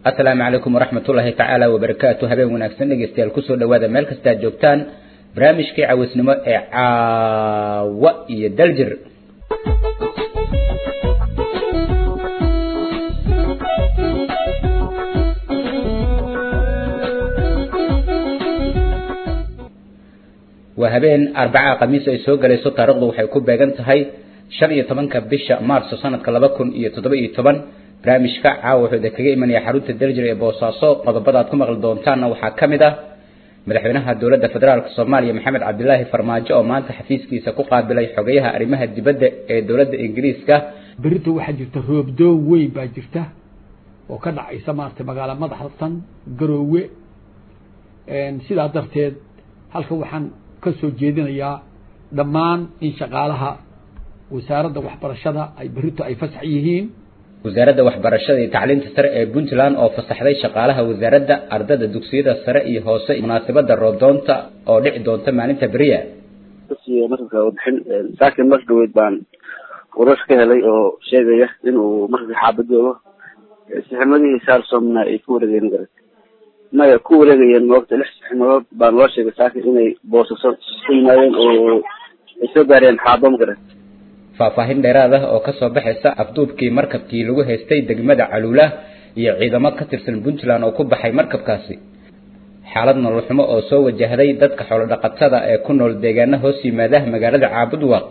asalaamu calaykum waraxmatullaahi tacaala wabarakaatu habeen wanaagsan dhegeystayaal kusoo dhawaada meel kasta aad joogtaan barnaamijkii cawisnimo ee caawa iyo daljir waa habeen arbaca khamiis ay soo galayso taarikhdu waxay ku beegan tahay shan iyo tobanka bisha maarso sanadka laba kun iyo toddoba iyo toban barnaamijka caawa wuxuu kaga imanaya xarunta daljir ee boosaaso qodobada aad ku maqli doontaanna waxaa ka mid ah madaxweynaha dowladda federaalk soomaaliya maxamed cabdilaahi farmaajo oo maanta xafiiskiisa ku qaabilay xogeyaha arrimaha dibadda ee dowladda ingiriiska berito waxaa jirta roobdoo weyn baa jirta oo ka dhacaysa maarata magaala madaxdatan garoowe sidaa darteed halka waxaan ka soo jeedinayaa dhammaan in shaqaalaha wasaaradda waxbarashada ay berito ay fasax yihiin wasaaradda waxbarashada iyo tacliinta sare ee puntland oo fasaxday shaqaalaha wasaaradda ardada dugsiyada sare iyo hoose munaasabada roodoonta oo dhici doonta maalinta beriya marka warbixin saakin mar dhaweyd baan warar ka helay oo sheegaya inuu marka xaabad joogo sixnimadihii saarsomna ay ku wareegeen garat maya ku wareegayeen moogta lix sixnimadood baan loo sheegay saakin inay boosaso ku yimaadeen oo ay soo gaareen xaabo magarat faahfaahin dheeraad ah oo kasoo baxaysa afduubkii markabkii lagu haystay degmada caluula iyo ciidamo ka tirsan puntland oo ku baxay markabkaasi xaalad nolol xumo oo soo wajahday dadka xoolo dhaqatada ee ku nool deegaana hoos yimaada magaalada caabudwaaq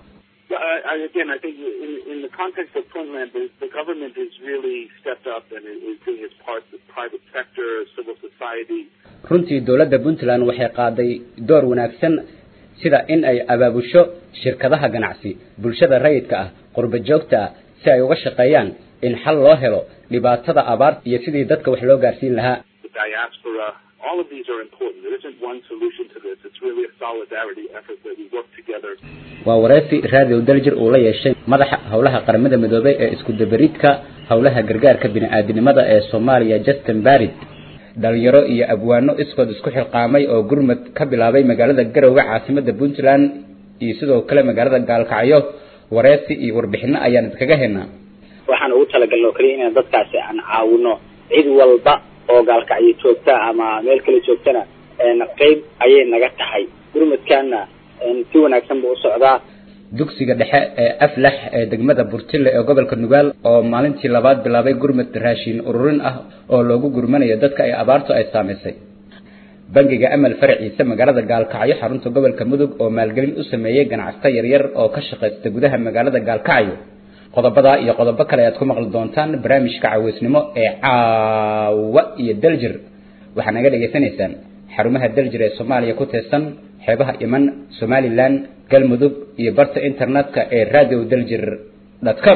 again, I think in, in the context of Puntland, the, the government has really stepped up and is doing its part. The private sector, civil society. runtii dowladda puntland waxay qaaday door wanaagsan sida in ay abaabusho shirkadaha ganacsi bulshada rayidka ah qurba joogta ah si ay uga shaqeeyaan in xal loo helo dhibaatada abaarta iyo sidii dadka wax loo gaarsiin lahaa The diaspora, all of these are important. There isn't one solution to this. It's really a solidarity effort that we work together. waa wareysi raadiyo daljir uu la yeeshay madaxa howlaha qaramada midoobay ee isku dabaridka howlaha gargaarka bini-aadinimada ee soomaaliya justin barid dhalinyaro iyo abwaano iskood isku xilqaamay oo gurmad ka bilaabay magaalada garowe caasimada puntland iyo sidoo kale magaalada gaalkacyo wareysi iyo warbixino ayaan idkaga helnaa waxaan ugu talagalna oo kaliya inaan dadkaasi aan caawino cid walba oo gaalkacyo joogta ama meel kale joogtana qeyb ayay naga tahay gurmadkaana si wanaagsan buu u socdaa dugsiga dhexe ee aflax ee degmada burtille ee gobolka nugaal oo maalintii labaad bilaabay gurmad raashin ururin ah oo loogu gurmanayo dadka ay abaartu ay saamaysay bangiga amal faraciisa magaalada gaalkacyo xarunta gobolka mudug oo maalgelin u sameeyey ganacsato yaryar oo ka shaqaysta gudaha magaalada gaalkacyo qodobadaa iyo qodobo kale aad ku maqli doontaan barnaamijka caweysnimo ee caawa iyo daljir waxaa naga dhegaysanaysaan xarumaha daljir ee soomaaliya ku teesan xeebaha iman somalilan galmudug iyo barta internetka ee radio daljir com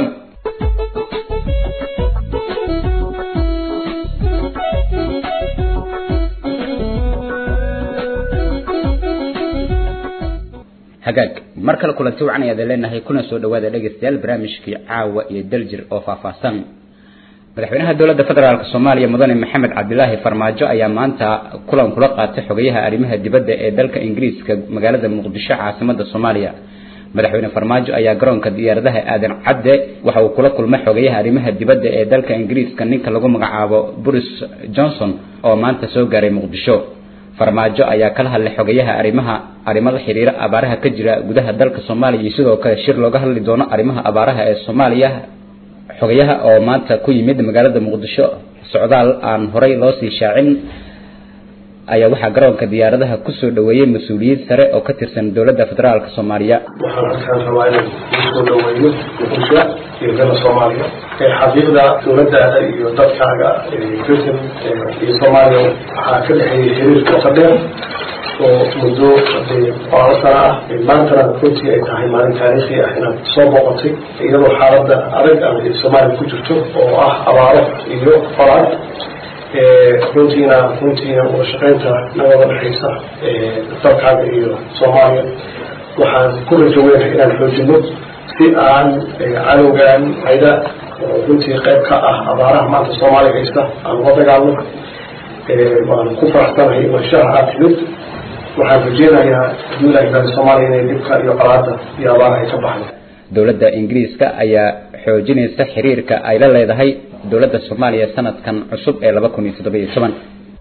hagaag mar kale kulanti wacan ayaad leenahay kuna soo dhawaada dhegeystayaal barnaamijkii caawa iyo daljir oo faahfaahsan madaxweynaha dowladda federaalk soomaaliya mudane maxamed cabdilaahi farmaajo ayaa maanta kulan kula qaatay xogayaha arrimaha dibadda ee dalka ingiriiska magaalada muqdisho caasimada soomaaliya madaxweyne farmaajo ayaa garoonka diyaaradaha aadan cadde waxa uu kula kulmay xogayaha arrimaha dibadda ee dalka ingiriiska ninka lagu magacaabo boris johnson oo maanta soo gaaray muqdisho farmaajo ayaa kala hadlay xogayaha arrimaha arrimo la xiriira abaaraha ka jira gudaha dalka soomaaliya iyo sidoo kale shir looga hadli doono arrimaha abaaraha ee soomaaliya xogayaha oo maanta ku yimid magaalada muqdisho socdaal aan horay loo sii shaacin ayaa waxaa garoonka diyaaradaha kusoo dhaweeyey mas-uuliyiin sare oo ka tirsan dowladda federaalk soomaaliya waxaan halkaan rabaa inaan kusoo dhaweyno muqdisho iyo dalka soomaaliya xaqiiqda dowladdaada iyo dadkaaga britain iyo soomaaliya waxaa ka dhexeeyay xiriir qoto dheer oo muddo qoraalo sana ah maantana runtii ay tahay maalin taariikhi ah inaad soo boqotay iyadoo xaaladda adag ama soomaaliya ku jirto oo ah abaaro iyo qoraal runtiina runtiina wada shaqaynta nabada dhexaysa dalkaaga iyo soomaaliya waxaan ku rajo weynahay inaan xoojino si aan cadowgan hayda oo runtii qayb ka ah abaaraha maanta soomaaliya haysta aan uga dagaalno waan ku faraxsanahay imanshaha aad timid waxaan rajeynayaa hadduu ilahi gaari soomaaliya inay dhibka iyo colaada iyo abaaraha ay ka baxdo dowladda ingiriiska ayaa xoojinaysa xiriirka ay la leedahay dowladda soomaaliya sanadkan cusub ee laba kun iyo toddoba iyo toban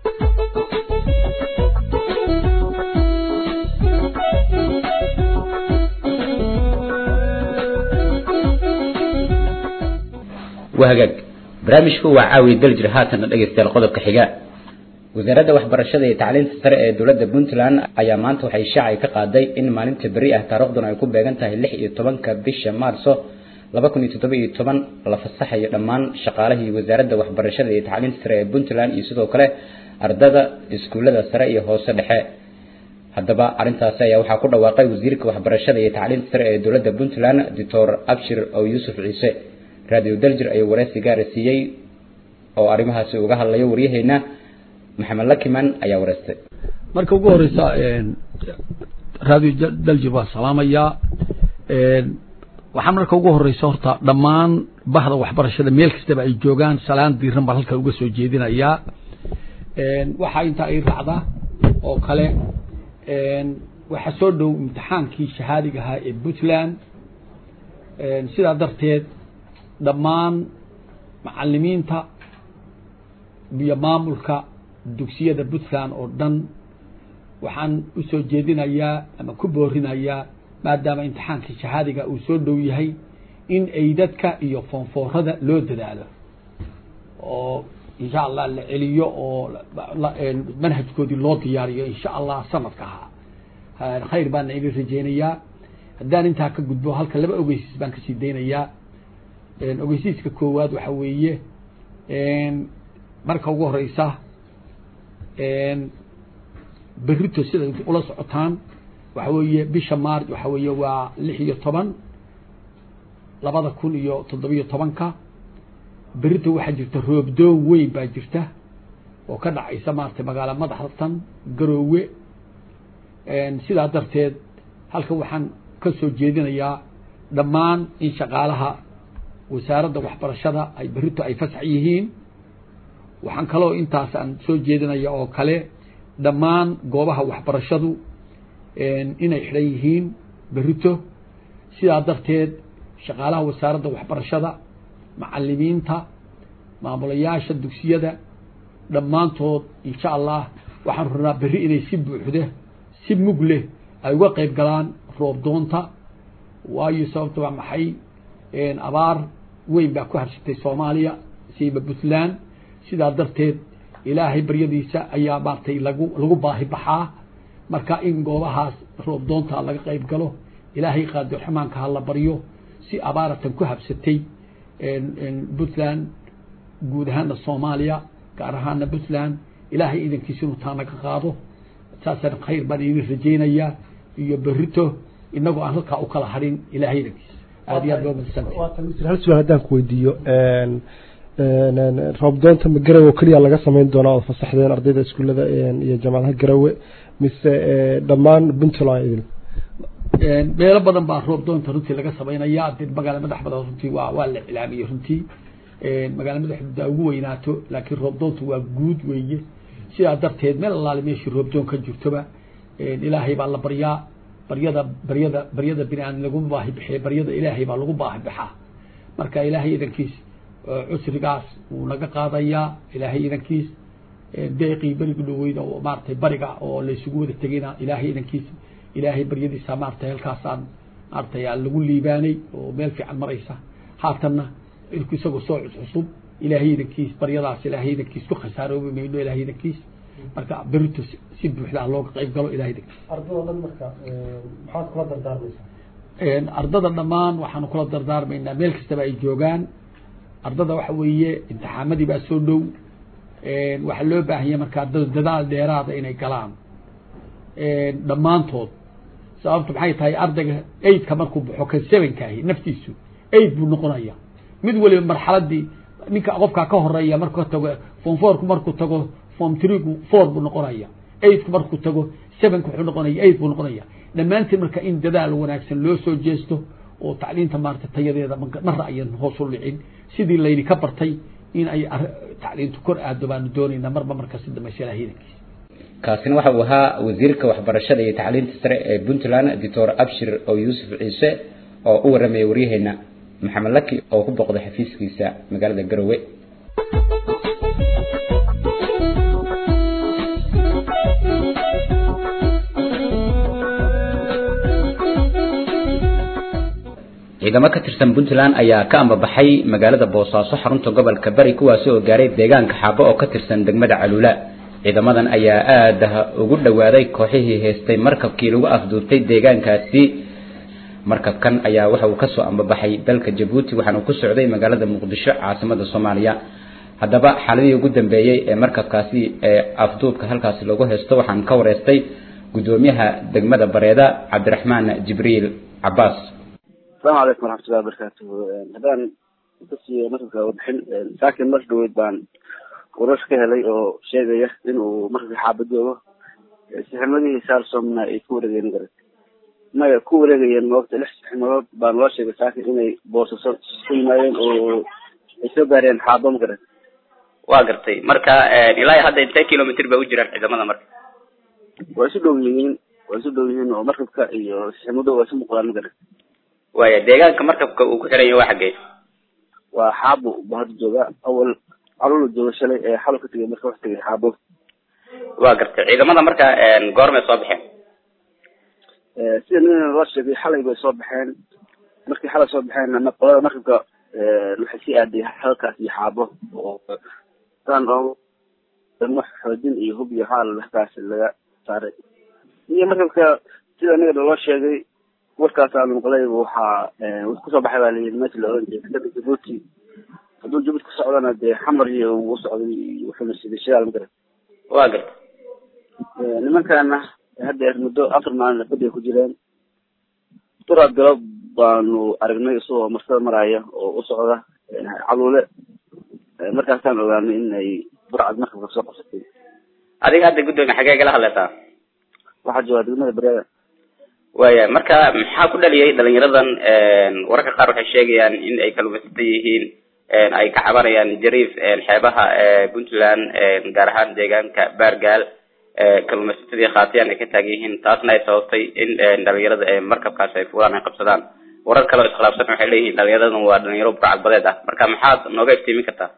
waa hagaag barnaamijku waa caawiya daljir haatanna dhegaystayaal qodobka xiga wasaaradda waxbarashada iyo tacliinta sare ee dowladda puntland ayaa maanta waxay shaacay ka qaaday in maalinta beri ah taariikhduna ay ku beegan tahay lix iyo tobanka bisha maarso laba kun iyo toddoba iyo toban la fasaxayo dhammaan shaqaalihii wasaaradda waxbarashada iyo tacliinta sare ee puntland iyo sidoo kale ardada iskuullada sare iyo hoose dhexe haddaba arrintaasi ayaa waxaa ku dhawaaqay wasiirka waxbarashada iyo tacliinta sare ee dowladda puntland doctor abshir ow yuusuf ciise radio daljir ayuu wareysi gaara siiyey oo arrimahaasi uga hadlayo waryaheena maxamed lakiman ayaa wareystay marka ugu horeysa radio daljir waa salaamayaa waxaa marka ugu horeysa horta dhammaan bahda waxbarashada meel kastaba ay joogaan salaan diiran baan halkan uga soo jeedinayaa waxaa intaa ay raacda oo kale waxaa soo dhow imtixaankii shahaadiga ahaa ee puntland sidaa darteed dhammaan macalimiinta iyo maamulka dugsiyada puntland oo dhan waxaan usoo jeedinayaa ama ku boorinayaa maadaama imtixaankii shahaadiga uu soo dhow yahay in ay dadka iyo foonfoorada loo dadaalo oo insha allah la celiyo oo manhajkoodii loo diyaariyo insha allah sanadka ahaa khayr baana idin rajeynayaa haddaan intaa ka gudbo halka laba ogeysiis baan kasii daynayaa ogeysiiska koowaad waxa weeye marka ugu horeysa berito sida ula socotaan waxa weeye bisha maarj waxa weeye waa lix iyo toban labada kun iyo toddobiyo tobanka berito waxaa jirta roobdoon weyn baa jirta oo ka dhacaysa maarata magaala madaxtan garoowe sidaa darteed halkan waxaan ka soo jeedinayaa dhammaan in shaqaalaha wasaaradda waxbarashada ay berito ay fasax yihiin waxaan kaloo intaas aan soo jeedinaya oo kale dhammaan goobaha waxbarashadu inay xidhan yihiin berito sidaa darteed shaqaalaha wasaaradda waxbarashada macalimiinta maamulayaasha dugsiyada dhammaantood insha allah waxaan rabnaa berri inay si buuxda si mug leh ay uga qayb galaan roob doonta waayo sababta waa maxay abaar weyn baa ku habsatay soomaaliya siiba puntland sidaa darteed ilaahay baryadiisa ayaa maartay lagu lagu baahi baxaa marka in goobahaas roob doonta laga qayb galo ilaahay qaadir raxmaanka ha la baryo si abaaratan ku habsatay puntland guud ahaana soomaaliya gaar ahaana puntland ilaahay idankiisa inuu taa naga qaado saasaan khayr baan idin rajeynayaa iyo berito inagoo aan halkaa u kala harin ilaahay idankiisa aad iyo aad baa umadsantay hal su-aal haddaan ku weydiiyo roobdoonta ma garowe keliya laga samayn doonaa ood fasaxdeen ardayda iskuullada iyo jaamacadaha garowe mise dhammaan puntland idin meelo badan baa roob doonta runtii laga samaynaya de magaala madax badan runtii waa waa la iclaamiyey runtii magaala madaxda ugu weynaato laakiin roob doonta waa guud weeye sidaa darteed meel allaale meeshii roob doon ka jirtoba ilaahay baa la baryaa baryada baryada baryada bini aadam laguma baahi bixiya baryada ilaahay baa lagu baahi baxaa marka ilaahay idankiis cusrigaas wuu naga qaadayaa ilaahay idankiis deeqii beriga dhaweyda oo maaratay bariga oo laysugu wada tegayna ilaahay idankiis ilaahay baryadiisa maaratay halkaasaan maaratay lagu liibaanay oo meel fiican maraysa haatanna ilku isagoo soo cuscusub ilaahay idankiis baryadaas ilaahay idankiis ku khasaaroobi mayno ilaahay idankiis marka berito si buuxda looga qayb galo ilahay idankiis ardada dhan marka maxaad kula dardaarmaysaa ardada dhammaan waxaanu kula dardaarmaynaa meel kastaba ay joogaan ardada waxa weeye imtixaamadii baa soo dhow waxaa loo baahanya markaa dadaal dheeraada inay galaan dhammaantood sababta maxay tahay ardayga eidka markuu baxo kan sevenkaahi naftiisu eid buu noqonaya mid waliba marxaladii ninka qofkaa ka horeeya markuu tago form fourku markuu tago form threeku four buu noqonaya eidku markuu tago sevenku wuxuu noqonaya eid buu noqonaya dhammaantiin marka in dadaal wanaagsan loo soo jeesto oo tacliinta maarata tayadeeda marra ayan hoos u dhicin sidii layni ka bartay in ay tacliintu kor aado baanu doonaynaa marba marka si dambaysa ilahay idankiisa kaasina waxa uu ahaa wasiirka waxbarashada iyo tacliinta sare ee puntland doctor abshir oo yuusuf ciise oo u warramaya waryaheena maxamed laki oo ku boqday xafiiskiisa magaalada garowe ciidamo ka tirsan puntland ayaa ka ambabaxay magaalada boosaaso xarunta gobolka bari kuwaasi oo gaaray deegaanka xaabo oo ka tirsan degmada caluula ciidamadan ayaa aada ugu dhowaaday kooxihii haystay markabkii lagu afduubtay deegaankaasi markabkan ayaa waxa uu kasoo ambabaxay dalka jabuuti waxaana ku socday magaalada muqdisho caasimada soomaaliya haddaba xaaladihii ugu dambeeyey ee markabkaasi ee afduubka halkaasi lagu haysto waxaan ka wareystay guddoomiyaha degmada bareeda cabdiraxmaan jibriil cabaas asalaamu calaykum waraxmatullahi wabarakaatuhu haddaan kasii markabka warbixin saakin mar dhaweyd baan warar ka helay oo sheegaya inuu markabka xaabad joogo sixnimadihii saarsomna ay ku wareegeen garat maya ku wareegayeen moogta lix sixnimadood baan loo sheegay saakin inay boosaso ku yimaadeen oo ay soo gaareen xaabo ma garat waa gartay marka ilaa hadda intee kilomitr bay u jiraan ciidamada marka waa isu dhow yihiin waa isu dhow yihiin oo markabka iyo sixnimado waa isu muuqdaan ma garat waaya deegaanka markabka uu ku xiran yahay waa xaggee waa xaabo ba hadda jooga awal calula jooga shalay ee xalo ka tegay marka wax tegay xaabo waa gartay ciidamada marka goormay soo baxeen sida nin loo sheegay xalay bay soo baxeen markii xalay soo baxeen qolada markabka waxay sii aaday halkaas iyo xaabo oo saan oo damo xoojin iyo hub iyo xaal halkaas laga saaray iyo markabka sida aniga loo sheegay warkaas aan maqlay waxaa wux kusoo baxay baa layidhi meesha la oran jiray dekada jabuuti hadduu jabuuti ku socdana dee xamar iyo uu socday wuxuuna siday shidaal ma garan waa garta nimankana haddeer muddo afar maalin badiga ku jireen duraad galob baanu aragnay isagoo marsada maraya oo u socda caluule markaasaan ogaanay in ay burcad markabka soo qabsatay adiga hadda guddoomiya xagee gala hadlaysaa waxaa joogaa degmada bareeda waya marka maxaa ku dhaliyay dhalinyaradan wararka qaar waxay sheegayaan in ay kalumaysata yihiin ay ka cabanayaan jariif xeebaha puntland gaar ahaan deegaanka baargaal kalumaysatadii khaatiyaan ay ka taagan yihiin taasna ay sababtay in dhalinyarada markabkaas ay fuulaan ay qabsadaan warar kale oo iskhilaafsan waxay leeyihiin dhalinyaradan waa dhalinyaro burcad badeed ah marka maxaad nooga iftiimin kartaa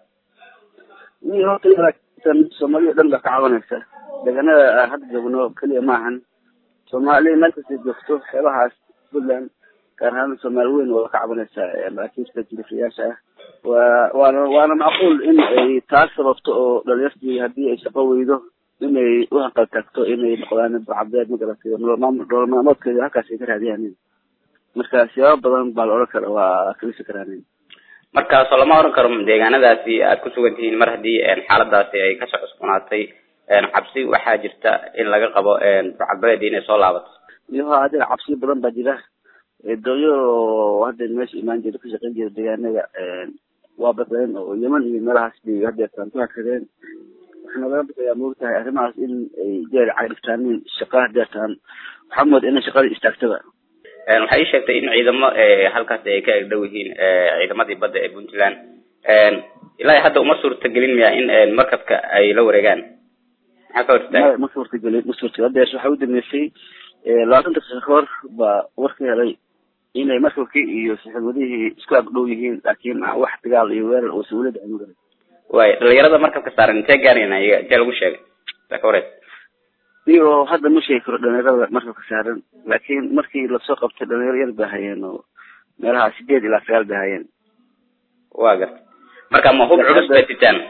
ni horta soomaalida dhan baa ka cabanaysa deegaanada hadda joogno keliya maahan soomaali meel kastay joogto xeebahaas puntland gaar ahaan soomaali weyn waa ka cabanaysaa maraakiibta jilifriyaasha ah waa waana waana macquul in ay taas sababto oo dhalinyartii haddii ay shaqo weydo inay u hanqal tagto inay noqdaan burcabeed magaratay nolol maalmoodkeeda halkaas ay ka raadiyaan marka siyaabo badan baa la odhan kara waa kalisi karaan markaasoo lama oran karo deegaanadaasi aad ku sugan tihiin mar haddii xaaladaasi ay kasoo cusboonaatay cabsi waxaa jirta in laga qabo burcadbadeed inay soo laabato iyo hadda cabsi badan baa jira doonyo hadda meesha imaan jira ka shaqeyn jira deegaanada waa badeen oo yeman iyo meelahaas bay hadeertaan ku hakadeen waxaana laga baqayaa moogtahay arrimahaas in ay jeer cagdhiftaanin shaqa hadeertaan waxaa mooda inay shaqada istaagtaba waxay ii sheegtay in ciidamo halkaasi ay ka egdhow yihiin ciidamadii badda ee puntland ilaa hadda uma suurtagelin miya in markabka ay la wareegaan maxaa ka hortaa ma suurtagelin ma suurtagelin hadeer waxaa u dambeysay labaatan daqiiqa ka hor baa warka helay inay markabkii iyo saxiibadihii isku agdhow yihiin laakiin wax dagaal iyo weerar oo sawlada ay magaran waay dhalinyarada markabka saaran intee gaarayna iyaga intee lagu sheegay saa ka wareys iyo hadda ma sheegi karo dhalinyarada markabka saaran laakiin markii lasoo qabtay dhalinyaro yar bay hayeen oo meelaha sideed ilaa sagaal bay hayeen waa garta marka ma hub culus bay sitaan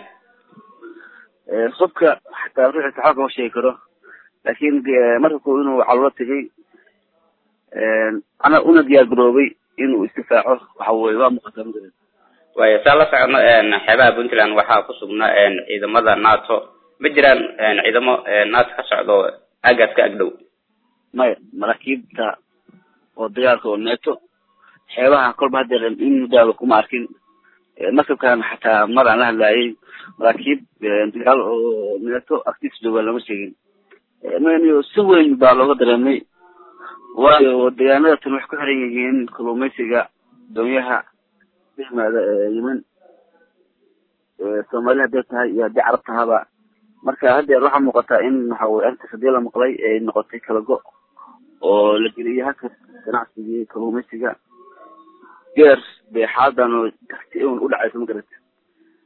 hubka xataa ruuxi saxaa kama sheegi karo laakiin markabku inuu calulo tegay ana una diyaar garoobay inuu isdifaaco waxa weye waa muuqataa magaran waaya saa la socono xeebaha puntland waxaa ku sugnaa ciidamada nato ma jiraan ciidamo nato ka socdo aagaas ka agdhow maya maraakiibta oo dagaalka oo neeto xeebaha kolba hadeer in muddaaba kuma arkin markabkan xataa mar aan la hadlaayay maraakiib dagaal oo neeto agtiisa jooga lama sheegin mn si weyn baa looga dareemay waayo deegaanada tan waxay ku xiran yihiin kalluumeysiga doonyaha ka yimaada yemen soomaali hadday tahay iyo haddii carab tahaba marka haddeer waxaa muuqataa in waxa weye arrintaas hadii la maqlay ay noqotay kala go oo la geliyay halkas ganacsigii kalluumeysiga geer bay xaaladan oo takti un u dhacaysa ma garata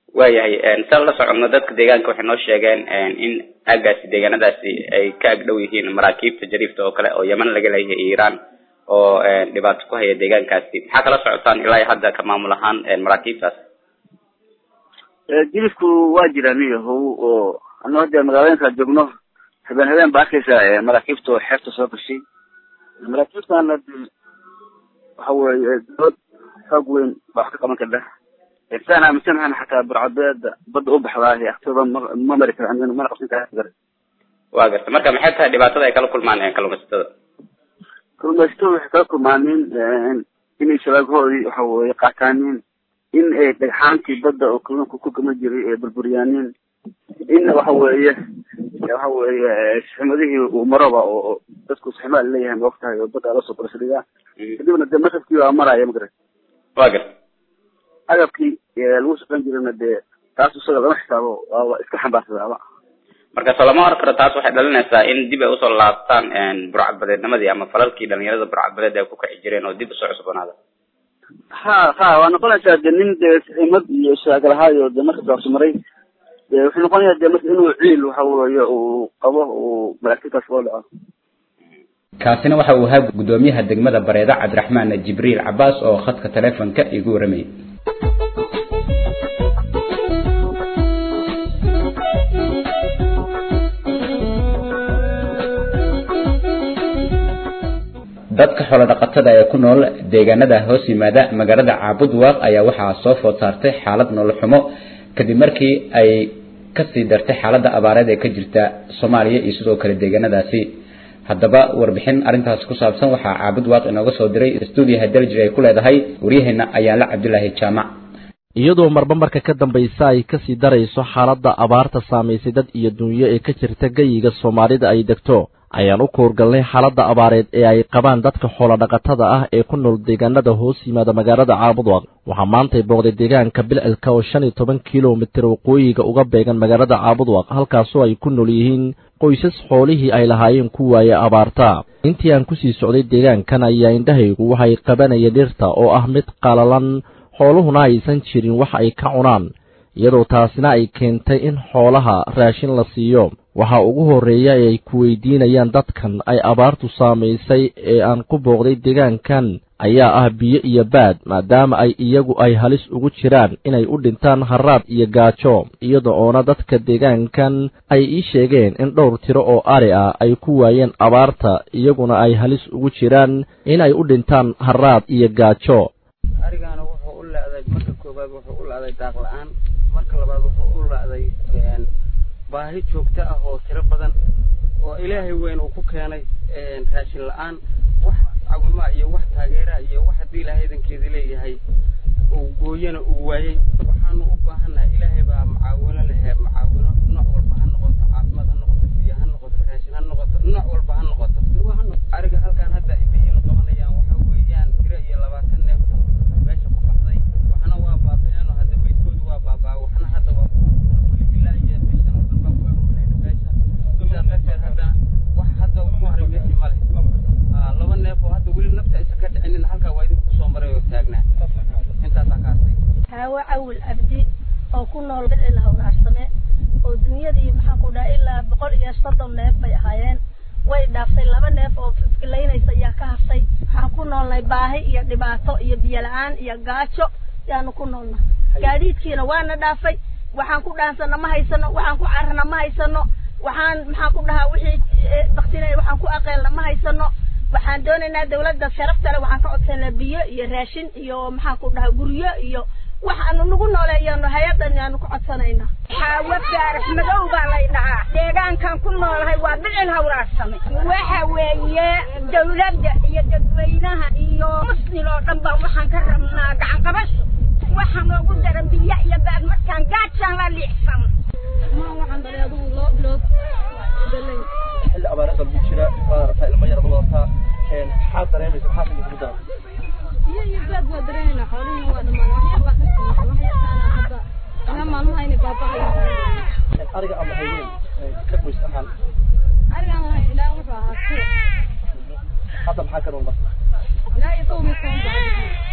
waayahay saan la soconno dadka deegaanka waxay noo sheegeen in aagaasi deegaanadaasi ay ka agdhow yihiin maraakiibta jariifta oo kale oo yeman laga leeyahay iiraan oo dhibaato ku haya deegaankaasi maxaa kala socotaan ilaa iyo hadda ka maamul ahaan maraakiibtaas jilifku waa jiraan iyahow oo ano hadda magaalooyinka joogno habeen habeen ba arkaysa maraakiibta oo xeebta soo gashay maraakiibtan hadi waxa weeye dood xoog weyn baa wax ka qaban karta saan aaminsanahan xataa burcabeeda badda u baxdaa aktooda ma ma mari kara mana qabsan kara waa garta marka maxay tahay dhibaatada ay kala kulmaan kalluumaysatada kalluumaysatada waxay kala kulmaaniin inay shabaaghoodii waxa weye qaataaniin in ay dhagxaantii badda oo kalluunka ku gama jiray ay burburyaaniin in waxa weeye waxa weeye saximadihii uu maroba oo dadku saximaa leeyahay ma ogtahay oo badda lasoo barasadigaa kadibna dee masafkii waa maraya magarat waa garta agabkii lagu shaqan jirana dee taas isaga lama xisaabo waaba iska xambaarsadaaba marka soo lama hor karo taas waxay dhalinaysaa in dib ay usoo laabtaan burcadbadeednimadii ama falalkii dhalinyarada burcadbadeed ay ku kici jireen oo dib usoo cusboonaada ha ha waa noqonaysaa de nin dee saximad iyo shaagalahaayo de marka daabso maray de wuxuu noqonayaa de marka inuu ciil waxa weeye uu qabo uu malaagtitaas loo dhaco kaasina waxa uu ahaa guddoomiyaha degmada bareeda cabdiraxmaan jibriil cabaas oo khadka taleefonka igu waramayay dadka xoolo dhaqatada ee ku nool deegaanada hoos yimaada magaalada caabudwaaq ayaa waxaa soo food saartay xaalad nolol xumo kadib markii ay kasii dartay xaaladda abaareed ee ka jirta soomaaliya iyo sidoo kale deegaanadaasi haddaba warbixin arrintaasi ku saabsan waxaa caabud waaq inooga soo diray stuudiyaha daljir ay ku leedahay waryaheena ayaanla cabdulaahi jaamac iyadoo marba marka ka dambaysa ay kasii darayso xaaladda abaarta saamaysay dad iyo dunyo ee ka jirta geyiga soomaalida ay degto ayaan u kuurgalnay xaaladda abaareed ee ay qabaan dadka xoolodhaqatada ah ee ku nool deegaanada hoos yimaada magaalada caabudwaq waxaa maantay booqday deegaanka bilcilka oo shan iyo toban kilomitir waqooyiga uga beegan magaalada caabudwaq halkaasoo ay ku nool yihiin qoysas xoolihii ay lahaayeen ku waaye abaarta intii aan kusii socday deegaankan ayaa indhahaygu waxay qabanayeen dhirta oo ah mid qalalan xooluhuna aysan jirin wax ay ka cunaan iyadoo taasina ay keentay in xoolaha raashin la siiyo waxaa ugu horreeya ee ay ku weydiinayaan dadkan ay abaartu saamaysay ee aan ku booqday deegaankan ayaa ah biyo iyo baad maadaama ay iyagu ay halis ugu jiraan inay u dhintaan haraad iyo gaajo iyada oona dadka deegaankan ay ii sheegeen in dhowr tiro oo ari ah ay ku waayeen abaarta iyaguna ay halis ugu jiraan inay u dhintaan haraad iyo gaajo arigaana wuxuu u leeday marka koowaad wuxuu u leeday daaq la-aan marka labaad wuxuu u leeday baahi joogto ah oo tiro badan oo ilaahay weyn uu ku keenay raashin la-aan wax cawimaa iyo wax taageeraa iyo wax haddii ilaahay idankeeda leeyahay uu gooyana uu waayey waxaanu u baahannahay ilaahay baa macaawino lehe macaawino nooc walba ha noqoto caafimaad ha noqoto biyo ha noqoto raashin ha noqoto nooc walba ha noqoto ariga halkaan hadda ay biyiinu qabanayaan waxa weeyaan tiro iyo labaatan neef meesha ku baxday waxna waa baaba'een oo hadda meydkoodu waa baabaa waxna hadda waa weli ilaa iyo bishan oo dhan baa ku arurinayna meesha sidaa darteed hadda wax hadda ku haray meeshii male laba neef oo hadda weli nafta aysan ka dhicinin halkaa waa idinku soo maray oo taagnaa intaasaa ka hartay haawo cawil abdi oo ku nool bicil hawraarsame oo dunyadii maxaa ku dhaha ilaa boqol iyo soddon neef bay ahaayeen way dhaaftay laba neef oo fifkilaynaysa ayaa ka hartay waxaan ku noolnay baahi iyo dhibaato iyo biyo la-aan iyo gaajo yaanu ku noolnay gaadiidkiina waana dhaafay waxaan ku dhaansana ma haysano waxaan ku carana ma haysano waxaan maxaan ku dhahaa wixii baktinay waxaan ku aqeelna ma haysano waxaan doonaynaa dawladda sharafta leh waxaan ka codsanaa biyo iyo raashin iyo maxaan ku dhahaa guryo iyo waxaanu nagu nooleeyano hay-adan yaanu ku codsanaynaa xaawo faarax madow baa lay dhahaa deegaankan ku noolahay waa bicil hawraarsame waxa weeye dawladda iyo dadweynaha iyo muslim oo dhan baa waxaan ka rabnaa gacan qabasho waxaa noogu daran biyo iyo baad markaan gaajaan la liicsan xilli abaarada lagu jira waad aragtaa ilmo yar wadataa maxaad dareemaysa maxaad idinku daran biyo iyo baad waa dareemayna xoolihii waa dhammaan waxyar baa ka sugnaata wax yarkaana hadda ilaa maalmaha inay baaba'ayaan ariga ama haydeen ka qoys ahaan arigaan lahay ilaa wuxuu ahaa ku hadda maxaa ka nool marka ilaa iyo kow iyo toban baa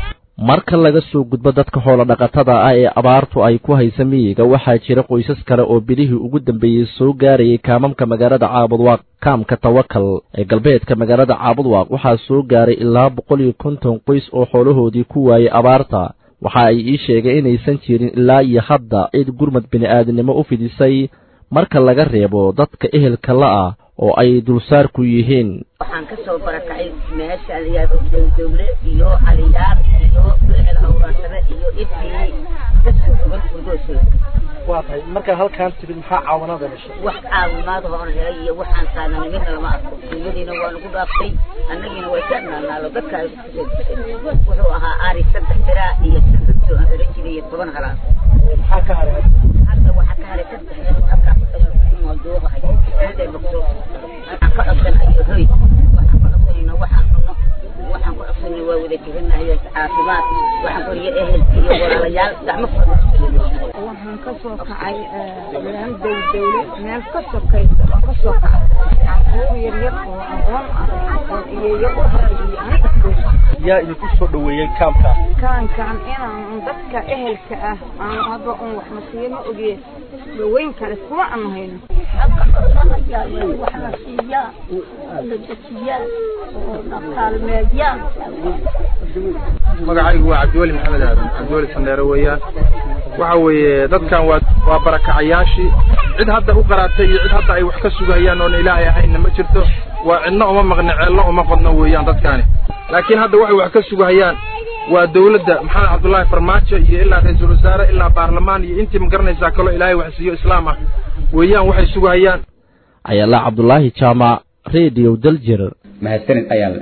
marka laga soo gudbo dadka xoolo dhaqatada ah ee abaartu ay ku haysa miyiga waxaa jira qoysas kale oo bilihii ugu dambeeyey soo gaarayay kaamamka magaalada caabudwaaq kaamka tawakal ee galbeedka magaalada caabudwaaq waxaa soo gaaray ilaa boqol iyo konton qoys oo xoolahoodii ku waayey abaarta waxa ay ii sheegeen inaysan jirin ilaa iyo hadda cid gurmad bini'aadinimo u fidisay marka laga reebo dadka ehelka la-ah oo ay dulsaar ku yihiin waxaan ka soo barakacay meesha layaado dowdowle iyo caliyaar iyo bilcil hawraashade iyo ibtii dadka sugan furdoosood waa tahay markaa halkaan timid maxaa caawinaada heshay wax caawimaad hoon helay iyo waxaan saananay midna lama arko dunyadiina waa nagu dhaaftay annagiina way ka naalnaalo dadka ay kusoo dishay wuxuu ahaa ari saddex biraa iyo saddex aan hela jiray iyo toban halaad maxaa ka haray hadda waxaa ka haray saddex halkaa mooduuqahay miday bogso waxaan ka codsanayo hoy waxaan ka codsanayno waxaan cunno waxaan ku codsanay waa wada jebinahay caafimaad waxaan koriyo ehel iyo walaalayaal gacmo waxaan ka soo kacay meel dowdowle meel ka sokaysa oo ka soo kacay caquur yaryar oo aqoon ah oo iyeeyo u hadliyo aniga yaa idinku soo dhaweeyey kaamka kaankaan inaan dadka ehelka ah aan hadda un wax nasiiyo ma ogee dhaweyn kale kuma aan hayno wax la siiyaa la dejiyaa oo la kaalmeeyaa magacaygu waa cabdiweli maxamed aadan cabdiweli sandheere weeyaan waxa weeye dadkan waa waa barakacayaashii cid hadda u qaraatay iyo cid hadda ay wax ka sugayaan oona ilaahay ahaynna ma jirto waa cidna uma maqna ceelna uma qodno weeyaan dadkaani laakiin hadda waxay wax ka sugahayaan waa dawladda maxamed cabdullaahi farmaajo iyo ilaa ra-iisul wasaare ilaa baarlamaan iyo intii ma garanaysaa kaloo ilaahay wax siiyo islaam ah weeyaan waxay sugahayaan ayaala cabdulaahi jaamac radio daljir mahadsanid ayaale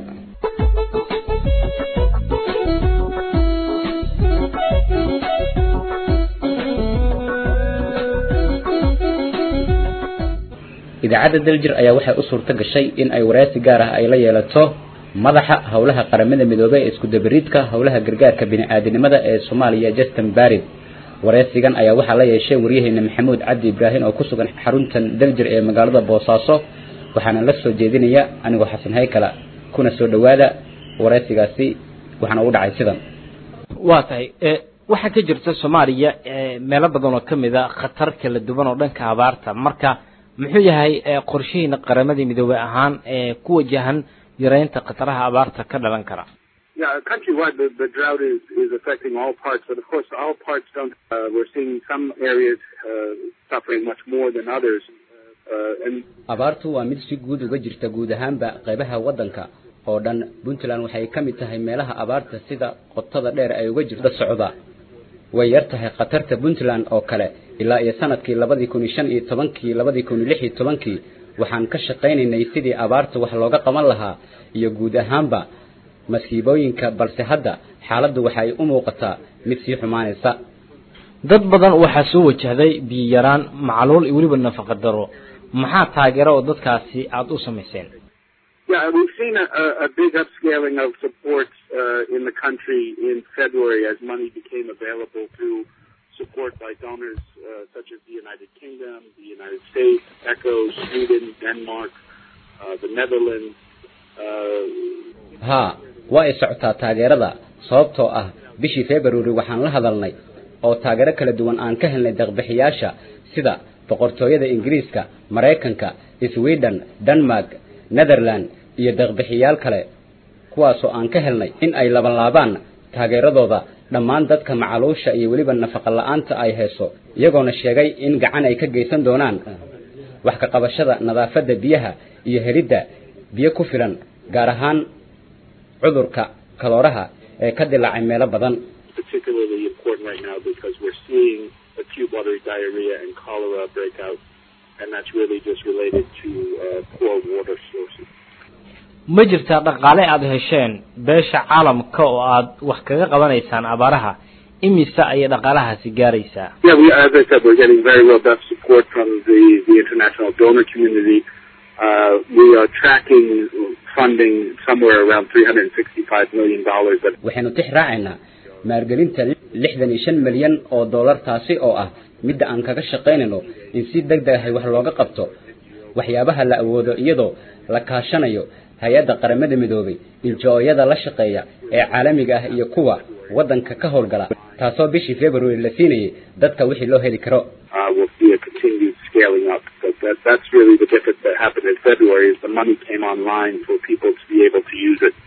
idaacadda daljir ayaa waxay u suurto gashay in ay waraysi gaar ah ay la yeelato madaxa howlaha qaramada midoobey ee isku dabariidka howlaha gargaarka bini'aadanimada ee soomaaliya justin barid waraysigan ayaa waxaa la yeeshay waryaheena maxamuud cabdi ibraahim oo ku sugan xaruntan daljir ee magaalada boosaaso waxaana la soo jeedinaya anigoo xasan haykala kuna soo dhowaada waraysigaasi waxaana ugu dhacay sidan waa tahay waxaa ka jirta soomaaliya meelo badan oo ka mid a khatar kala duwan oo dhanka abaarta marka muxuu yahay qorshihiina qaramadii midoobey ahaan ee ku wajahan yareynta khataraha abaarta ka dhalan kara Yeah, countrywide, the, the drought is, is affecting all parts, but of course, all parts don't. Uh, we're seeing some areas uh, suffering much more than others. Uh, and abaartu waa mid si guud uga jirta guud ahaanba qaybaha waddanka oo dhan puntland waxay ka mid tahay meelaha abaarta sida qotada dheer ay uga jirta socda way yar tahay khatarta puntland oo kale ilaa iyo sanadkii labadii kun iyo shan iyo tobankii labadii kun iyo lix iyo tobankii waxaan ka shaqaynaynay sidii abaarta wax looga qaban lahaa iyo guud ahaanba masiibooyinka balse hadda xaaladdu waxay u muuqataa mid sii xumaanaysa dad badan waxaa soo wajahday biyo yaraan macluul iyo weliba nafaqa daro maxaa taageero oo dadkaasi aada u samayseen yeah, we've seen a, a, a big upscaling of support uh, in the country in February as money became available through support by donors uh, such as the United Kingdom, the United States, ECHO, Sweden, Denmark, uh, the Netherlands. Uh, haa waa ay socotaa taageerada sababtoo ah bishii february waxaan la hadalnay oo taageero kala duwan aan ka helnay deeqbixiyaasha sida boqortooyada ingiriiska maraykanka sweden denmark netherland iyo deeqbixiyaal kale kuwaasoo aan ka helnay in ay labanlaabaan taageeradooda dhammaan dadka macaluusha iyo weliba nafaqa la-aanta ay hayso iyagoona sheegay in gacan ay ka geysan doonaan wax ka qabashada nadaafadda biyaha iyo helidda biyo ku filan gaar ahaan cudurka kalooraha ee ka dilaacay meelo badan particularly important right now because we're seeing acute watery diarrhea and cholera break out, and that's really just related to uh, poor water sources. ma jirtaa dhaqaale aada hesheen beesha caalamka oo aad wax kaga qabanaysaan abaaraha imise ayay dhaqaalahaasi gaaraysaa Yeah, we, as I said, we're getting very robust support from the, the international donor community. Uh, we are tracking funding somewhere around $365 million. That waxaynu tix raacaynaa maalgelinta lixdan iyo shan milyan oo dollar taasi oo ah midda aan kaga shaqaynayno in si deg deg ahay wax looga qabto waxyaabaha la awoodo iyadoo la kaashanayo hay-adda qaramada midoobay iljooyada la shaqeeya ee caalamiga ah iyo kuwa waddanka ka howlgala taasoo bishii february la siinayay dadka wixii loo heli karo uh, we'll see a continued scaling up. But that, that's really the difference that happened in February is the money came online for people to be able to use it.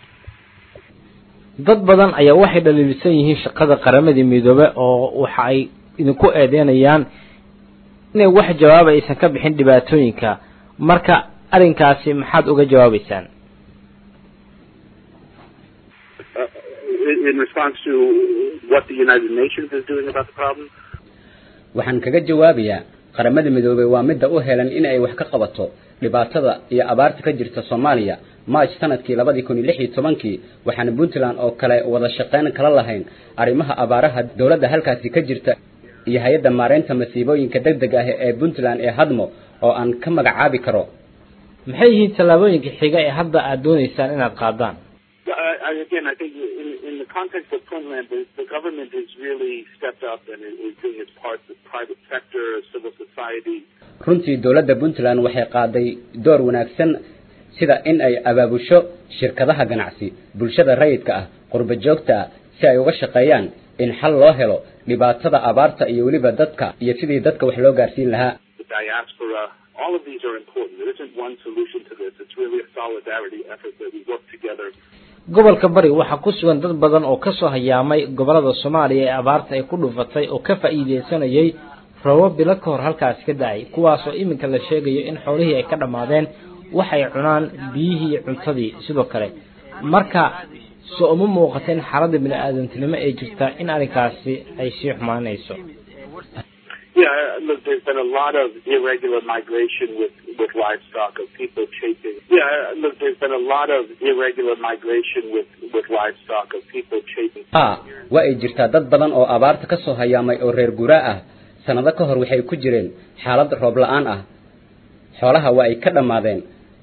dad badan ayaa waxay dhaliilsan yihiin shaqada qaramadii midoobe oo waxa ay idinku eedeynayaan inay wax jawaab aysan ka bixin dhibaatooyinka marka arrinkaasi maxaad uga jawaabeysaan Uh, in, in response to what the United Nations is doing about the problem, waxaan kaga jawaabayaa qaramada midoobey waa midda u helan in ay wax ka qabato dhibaatada iyo abaarta ka jirta soomaaliya march sanadkii labadii kun iyo lix iyo tobankii waxaana puntland oo kale wada shaqeyn kala lahayn arrimaha abaaraha dowladda halkaasi ka jirta iyo hay-adda maareynta masiibooyinka deg deg ah ee puntland ee hadmo oo aan ka magacaabi karo maxay yihiin tallaabooyinka xiga ee hadda aad dooneysaan inaad qaadaan uh, I, again, I think in, in the context of Puntland, the, the government has really stepped up and is is doing its part. The private sector, civil society, runtii dowladda puntland waxay qaaday door wanaagsan sida in ay abaabusho shirkadaha ganacsi bulshada rayidka ah qurba joogta ah si ay uga shaqeeyaan in xal loo helo dhibaatada abaarta iyo weliba dadka iyo sidii dadka wax loo gaarsiin lahaa the diaspora. All of these are important. There isn't one solution to this. It's really a solidarity effort that we work together gobolka bari waxaa ku sugan dad badan oo kasoo hayaamay gobolada soomaaliya ee abaarta ay ku dhufatay oo ka faa'iideysanayay roobab bilo ka hor halkaasi ka da-ay kuwaasoo iminka la sheegayo in xoolihii ay ka dhammaadeen waxay cunaan biyihii iyo cuntadii sidoo kale marka soo uma muuqata in xaaladda bini-aadantinimo ee jirta in arrinkaasi ay sii xumaanayso Yeah, look, there's been a lot of irregular migration with, with livestock of people chasing. Yeah, look, there's been a lot of irregular migration with, with livestock of people chasing. ha waa ay jirtaa dad badan oo abaarta ka soo hayaamay oo reer guraa ah sanado ka hor waxay ku jireen xaalad roob la-aan ah xoolaha waa ay ka dhammaadeen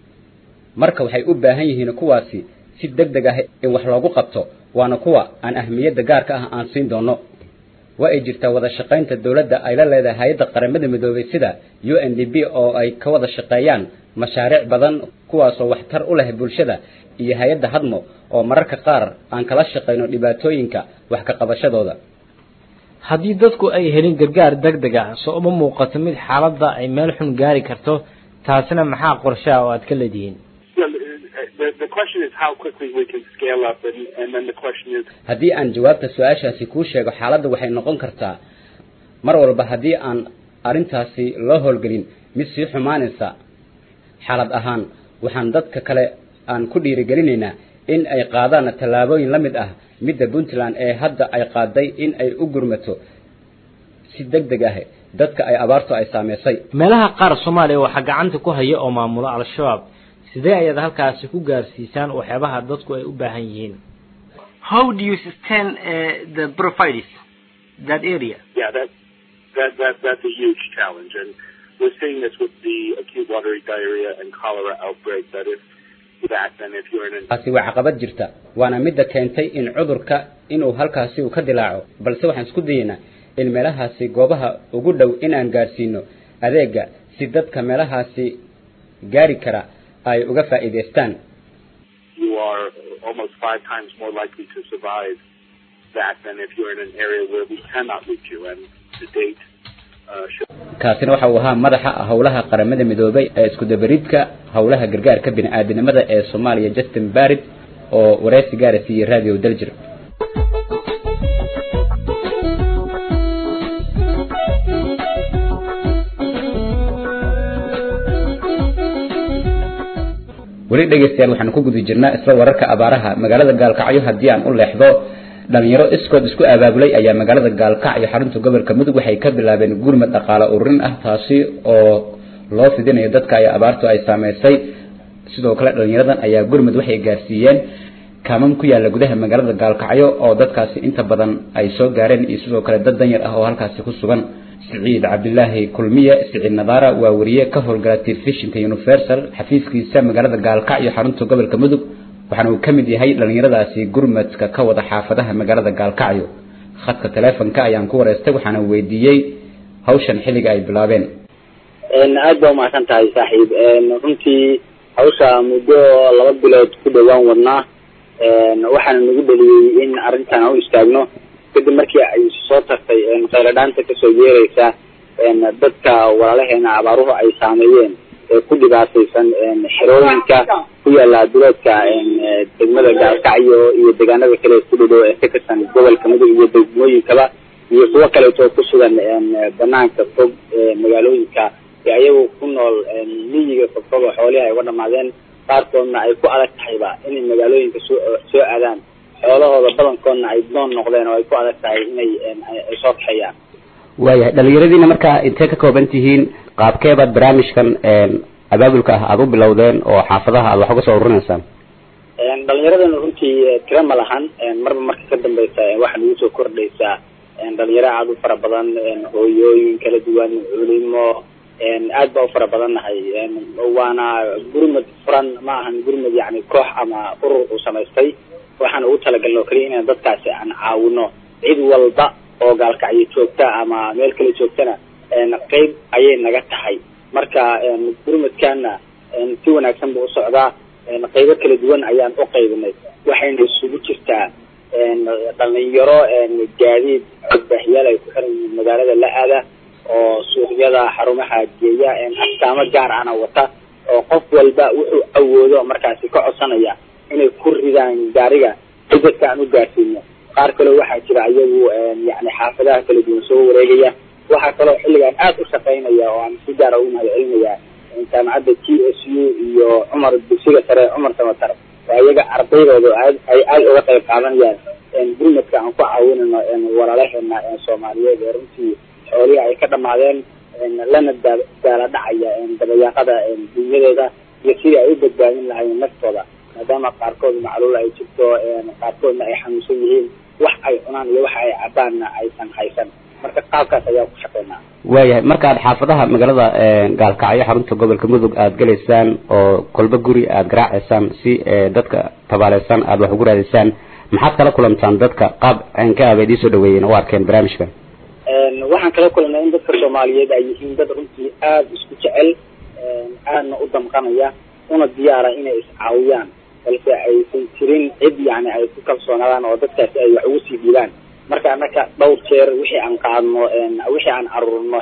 marka waxay u baahan yihiin kuwaasi si deg deg ah in wax loogu qabto waana kuwa aan ahmiyadda gaarka ah aan siin doono waa ay jirtaa wada shaqaynta dowladda ay la leedahay hay-adda qaramada midoobay sida u n d b oo ay ka wada shaqeeyaan mashaariic badan kuwaasoo waxtar u leh bulshada iyo hay-adda hadmo oo mararka qaar aan kala shaqayno dhibaatooyinka wax ka qabashadooda haddii dadku ay helin gargaar deg deg ah soo uma muuqato mid xaaladda ay meel xun gaari karto taasina maxaa qorshaha oo aad ka leedihiin Yeah, the, the question is how quickly we can scale up, and, and then the question is haddii aan jawaabta su-aashaasi kuu sheego xaaladda waxay noqon kartaa mar walba haddii aan arrintaasi loo howlgelin mid sii xumaanaysa xaalad ahaan waxaan dadka kale aan ku dhiirigelinaynaa in ay qaadaan tallaabooyin la mid ah midda puntland ee hadda ay qaaday in ay u gurmato si deg deg ah dadka ay abaartu ay saameysay meelaha qaar soomaaliya waxaa gacanta ku haya oo maamula al-shabaab sidee ayaad halkaasi ku gaarsiisaan waxyaabaha dadku ay u baahan yihiin How do you sustain uh, the profiles that area? yeah, that, that, that, that's a huge challenge. And we're seeing this with the acute watery diarrhea and cholera outbreak, that if that, then if you're in an taasi waa caqabad jirta waana midda keentay in cudurka inuu halkaasi uu ka dilaaco balse waxaan isku dayeynaa in meelahaasi goobaha ugu dhow inaan gaarsiino adeega si dadka meelahaasi gaari kara ay uga faa'iidaystaan you are almost five times more likely to survive that than if you're in an area where we cannot reach you. And to date, uh, should kaasina waxa uu ahaa madaxa howlaha qaramada midoobay ee isku dabaridka howlaha gargaarka bini-aadanimada ee soomaaliya justin barrett oo wareysi gaara siiyey radio daljir weli dhegeystayaal waxaan ku guda jirnaa isla wararka abaaraha magaalada gaalkacyo haddii aan u leexdo dhalinyaro iskood isku abaabulay ayaa magaalada gaalkacyo xarunta gobolka mudug waxay ka bilaabeen gurmad dhaqaale ururin ah taasi oo loo fidinayo dadka ay abaartu ay saameysay sidoo kale dhalinyaradan ayaa gurmad waxay gaarsiiyeen kaamam ku yaala gudaha magaalada gaalkacyo oo dadkaasi inta badan ay soo gaareen iyo sidoo kale dad danyar ah oo halkaasi ku sugan siciid cabdilaahi kulmiye siciid nadaara waa wariye ka howlgala telefishinka universal xafiiskiisa magaalada gaalkacyo xarunta gobolka mudug waxaana uu ka mid yahay dhalinyaradaasi gurmadka ka wada xaafadaha magaalada gaalkacyo khadka taleefonka ayaan ku wareystay waxaana weydiiyey hawshan xilliga ay bilaabeen aad baa umahadsan tahay saaxiib runtii hawsha muddo laba bilood ku dhowaan wadnaa waxaana nagu dheliyey in arrintan u istaagno kadib markii ay soo tartay khayladhaanta kasoo yeereysa dadka walaalaheena abaaruhu ay saameeyeen ee ku dhibaataysan xerooyinka ku yaala duleedka degmada gaalkacyo iyo deegaanada kale ku dhadhow ee ka tirsan gobolka mudug iyo degmooyinkaba iyo kuwo kaleeto ku sugan banaanka fog magaalooyinka ee ayagu ku nool miyiga fogfog oo xoolihi ay uga dhamaadeen qaarkoodna ay ku adag tahayba inay magaalooyinka soo soo aadaan xoolahooda badankoodna ay doon noqdeen oo ay ku adag tahay inay ay soo kaxeeyaan waayahay dhalinyaradiina markaa intee ka kooban tihiin qaabkeebaad barnaamijkan abaabulka ah aada u bilowdeen oo xaafadaha aad wax uga soo ururinaysaan dhalinyaradana runtii tira ma lahan marba marka ka dambeysa waxaa nagu soo kordhaysaa dhalinyaro aada u fara badan hooyooyin kala duwan culimo aad baa u fara badan nahay waana gurmad furan ma ahan gurmad yani koox ama urur uu samaystay waxaan ugu talagalna oo keliya inaan dadkaasi aan caawino cid walba oo gaalkacyo joogta ama meel kale joogtana qeyb ayay naga tahay marka gurmadkana si wanaagsan buu usocdaa qeybo kala duwan ayaan u qaybinay waxayna isugu jirtaa dhalinyaro gaadiid codbaahiyaal ay ku xiran yihiin magaalada la aada oo suuqyada xarumaha geeya astaamo gaar ana wata oo qof walba wuxuu awoodo markaasi ka codsanaya inay ku ridaan gaariga si dadka aan u gaarsiino qaar kaleo waxaa jira iyagu yani xaafadaha kala duwan soo wareegaya waxaa kaloo xilligan aad u shaqaynaya oo aan si gaara ugu mahad celinaya jaamacadda t s u iyo cumar dugsiga sare cumar samatar oo iyaga ardaydooda aad ay aada uga qayb qaadanayaan gurmadka aan ku caawinayno walaalaheena soomaaliyeed ee runtii xoolihii ay ka dhamaadeen lana daa daala dhacaya dabayaaqada dunyadooda iyo sidii ay u badbaadin lahaayeen naftooda maadaama qaarkood macluul ay jirto qaarkoodna ay xanuunsan yihiin wax ay cunaan iyo wax ay cabaanna aysan haysan marka qaabkaas ayaa ku shaqeynaa waayahay markaad xaafadaha magaalada gaalkacyo xarunta gobolka mudug aada gelaysaan oo kolba guri aada garaaceysaan si dadka tabaaleysan aada wax ugu raadaysaan maxaad kala kulantaan dadka qaab ka aba idiin soo dhaweeyeen oo arkeen barnaamijkan waxaan kala kulannay in dadka soomaaliyeed ay yihiin dad runtii aada isku jecel aadna u damqanaya una diyaara inay iscaawiyaan balse aysan jirin cid yani ay ku kalsoonaadaan oo dadkaasi ay wax ugu sii dhiibaan marka annaka dhowr jeer wixii aan qaadno wixii aan aruurno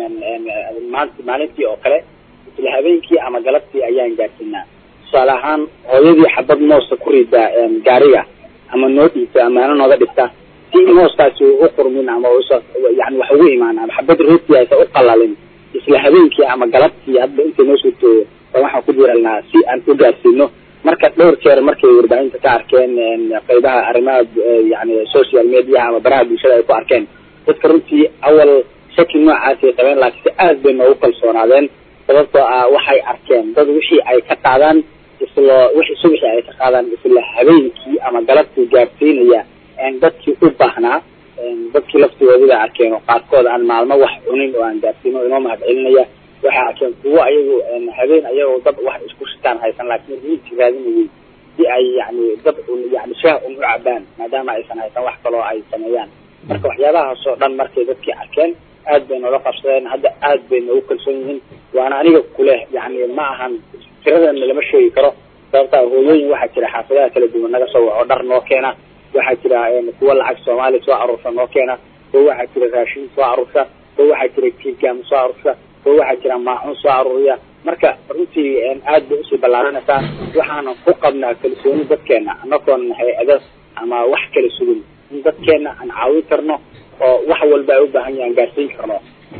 maanta maalintii oo kale isla habeenkii ama galabtii ayaan gaarsiinaa tusaale ahaan hooyadii xabad moosta ku rida gaariga ama noo dhiibta amaano nooga dhigta si mooskaasi u qurmin ama yani wax ugu imaan ama xabad rooti aysa u qalalin isla habeenkii ama galabtii hadba intay noo suurtooyo ba waxaan ku diiralnaa si aan u gaarsiino marka dhowr jeer markay warbaahinta ka arkeen qaybaha arrimaha yani social media ama baraha bulshada ay ku arkeen dadka runtii awal shaki noocaasay qabeen laakiinse aad bay noogu kalsoonaadeen sababtoo ah waxay arkeen dad wixii ay ka qaadaan isla wixii subixii ay ka qaadaan isla habeenkii ama galabtii gaarsiinaya dadkii u baahnaa dadkii laftigoodida arkeen oo qaarkood aan maalmo wax cunin oo aan gaarsiino inoo mahad celinaya waxay arkeen kuwo ayagu habeen ayagoo dad wax isku shitaan haysan laakiin riinti raadinayay si ay yani dad un yani shaah un u cabaan maadaama aysan haysan wax kaloo ay sameeyaan marka waxyaabahaas oo dhan markay dadkii arkeen aad bay noola qabsadeen hadda aad bay noogu kalsoon yihiin waana aniga kuleh yani ma ahan tiradana lama sheegi karo sababtaa hooyooyin waxaa jira xaafadaha kala duwan naga soo waco dhar noo keena waxaa jira kuwo lacag soomaali soo aruursa noo keena kuwo waxaa jira raashin soo aruursa kuwo waxaa jira kiigam soo aruursa kuwo waxaa jira maacun soo aruuriya marka runtii aad bay usii ballaaranaysaa waxaanan ku qabnaa kalsooni dadkeena anagoon hay-ada ama wax kala sugin in dadkeena aan caawin karno oo wax walba ay u baahan yahan gaarsiin karno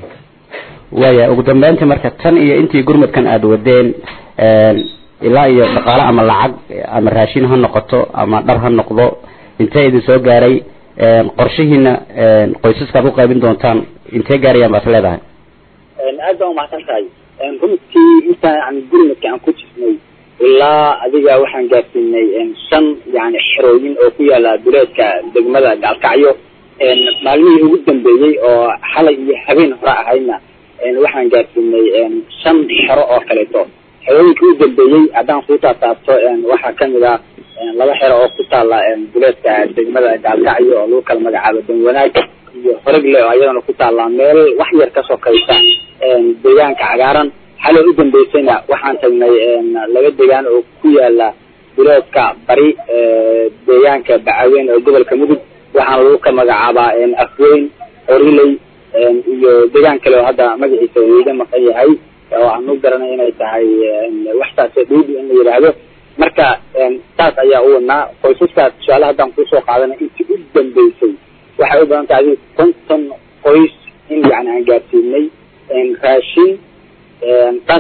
waaya ugu dambeyntii marka tan iyo intii gurmadkan aada wadeen ilaa iyo dhaqaale ama lacag ama raashin ha noqoto ama dhar ha noqdo intee idin soo gaaray qorshihiina qoysaskaad ku qaybin doontaan intee gaarayaan baad leedahay aad baa umahadsan tahay runtii intaan yani gurmadka aan ku jirnay ilaa adiga waxaan gaarsiinay shan yani xerooyin oo ku yaala duleedka degmada gaalkacyo maalmihii ugu dambeeyey oo xalay iyo habeen hore ahaydna waxaan gaarsiinay shan xero oo kaleeto xerooyinkii u dambeeyey haddaan kuu taataabto waxaa kamid ah laba xero oo ku taala duleedka degmada gaalkacyo oo lagu kala magacaabo danwanaag iyo horegle oo ayadana ku taala meel wax yar ka sokaysa deegaanka cagaaran xalay u dambeysayna waxaan tagnay laba deegaan oo ku yaala biloodka bari deegaanka bacaweyn ee gobolka mudug waxaana lagu ka magacaabaa afweyn oriley iyo deegaan kale oo hadda magaciisa iiga maqan yahay oo aan u garanay inay tahay waxtaas dhuudi in la yidhaahdo marka saas ayaa u wadnaa qoysaskaas tusaale haddaan kusoo qaadanay intii u dambeysay waxay u badan tahay adiga konton qoys in yani aan gaarsiinay raashin dhar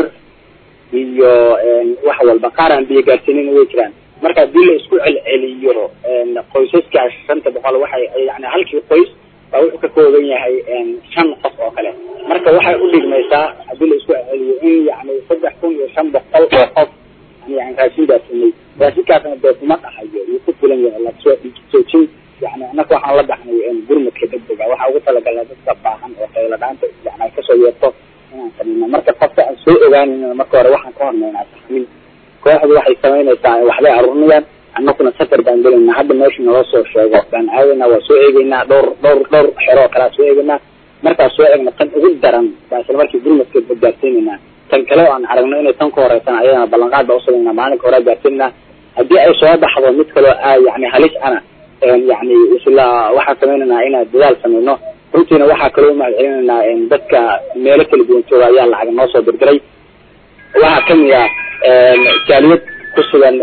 iyo wax walba qaar aan biyo gaarsiinin way jiraan marka haddii la isku celceliyo qoysaskaas shanta boqol waxay yani halkii qoys baa wuxuu ka kooban yahay shan qof oo kale marka waxay u dhigmaysaa haddii la isku celceliyo in yani saddex kun iyo shan boqol oo qof yani raashin gaarsiinay raashinkaasna dee kuma dhahayo wuu ku filan yahay lasoo joojin yani anaka waxaan la dhaxnay gurmadka degdega waxaa ugu talagalnay dadka baahan oo qayla dhaanta yani ay kasoo yeerto inaan sameyno marka qofka aan soo ogaanayna marka hore waxaan ka hormaynaa taxmiin kooxdu waxay samaynaysaa waxbay aruurinayaan annakuna safar baan gelaynaa hadda meesha naloo soo sheego baan aadaynaa waa soo eegeynaa dhowr dhowr dhowr xero oo kalea soo eegeynaa markaas soo eegna tan ugu daran baa isla markii gurmadka gaarsiinaynaa tan kale oo aan aragno inay tan ka horeysan ayadana ballanqaad baa usameynaa maalinka hore gaarsiinaa haddii ay soo baxdo mid kaloo a yani halis ana yani isla waxaan sameynaynaa inaan dadaal sameyno runtiina waxaa kaloo umahad celinaynaa dadka meelo kala duwan jooga ayaa lacag noo soo dirdiray waxaa kamid ah jaaliyad kusugan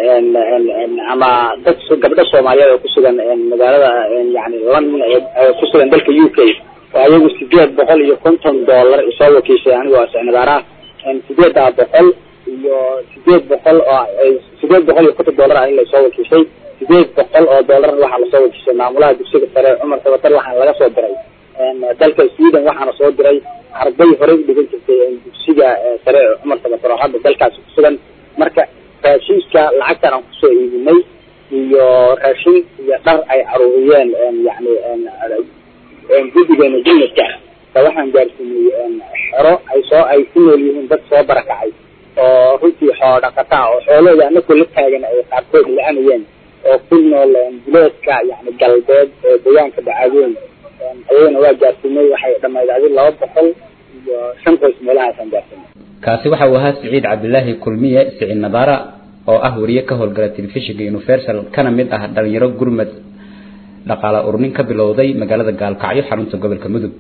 ama dad gabdho soomaaliyeed oo kusugan magaalada yani london kusugan dalka u k oo ayagu sideed boqol iyo konton dollar isoo wakiishay anigoo sicnibaaraha sideedaa boqol iyo sideed boqol oo sideed boqol iyo konton dollar ah in lasoo wakiishay sideed boqol oo dollar waxaa lasoo wakiishay maamulaha dugsiga sare cumar sabatar waxaana laga soo diray dalka sweden waxaana soo diray arday horey u dhigan jirtay dugsiga sare cumar sabatar oo hadda dalkaasi kusugan marka raashinka lacagtan aan kusoo iibinay iyo raashin iyo dhar ay aruuriyeen yani guddigeena jumladka ba waxaan gaarsiinay xero ay soo ay ku nool yihiin dad soo barakacay oo runtii xoolo dhaqataa oo xoolahooda anakoo la taagan ay qaarkood la-anayeen oo ku nool biloodka yani galbeed ee deegaanka bacaaweyn ayagana waa gaarsiinay waxay dhamayd adi laba boqol iyo shan qoys meelahaasaan gaarsiinay kaasi waxa uu ahaa siciid cabdilaahi kulmiye siciid nadaara oo ah wariye ka howlgala telefishinka universal kana mid ah dhalinyaro gurmad dhaqaala urnin ka bilowday magaalada gaalkacyo xarunta gobolka mudug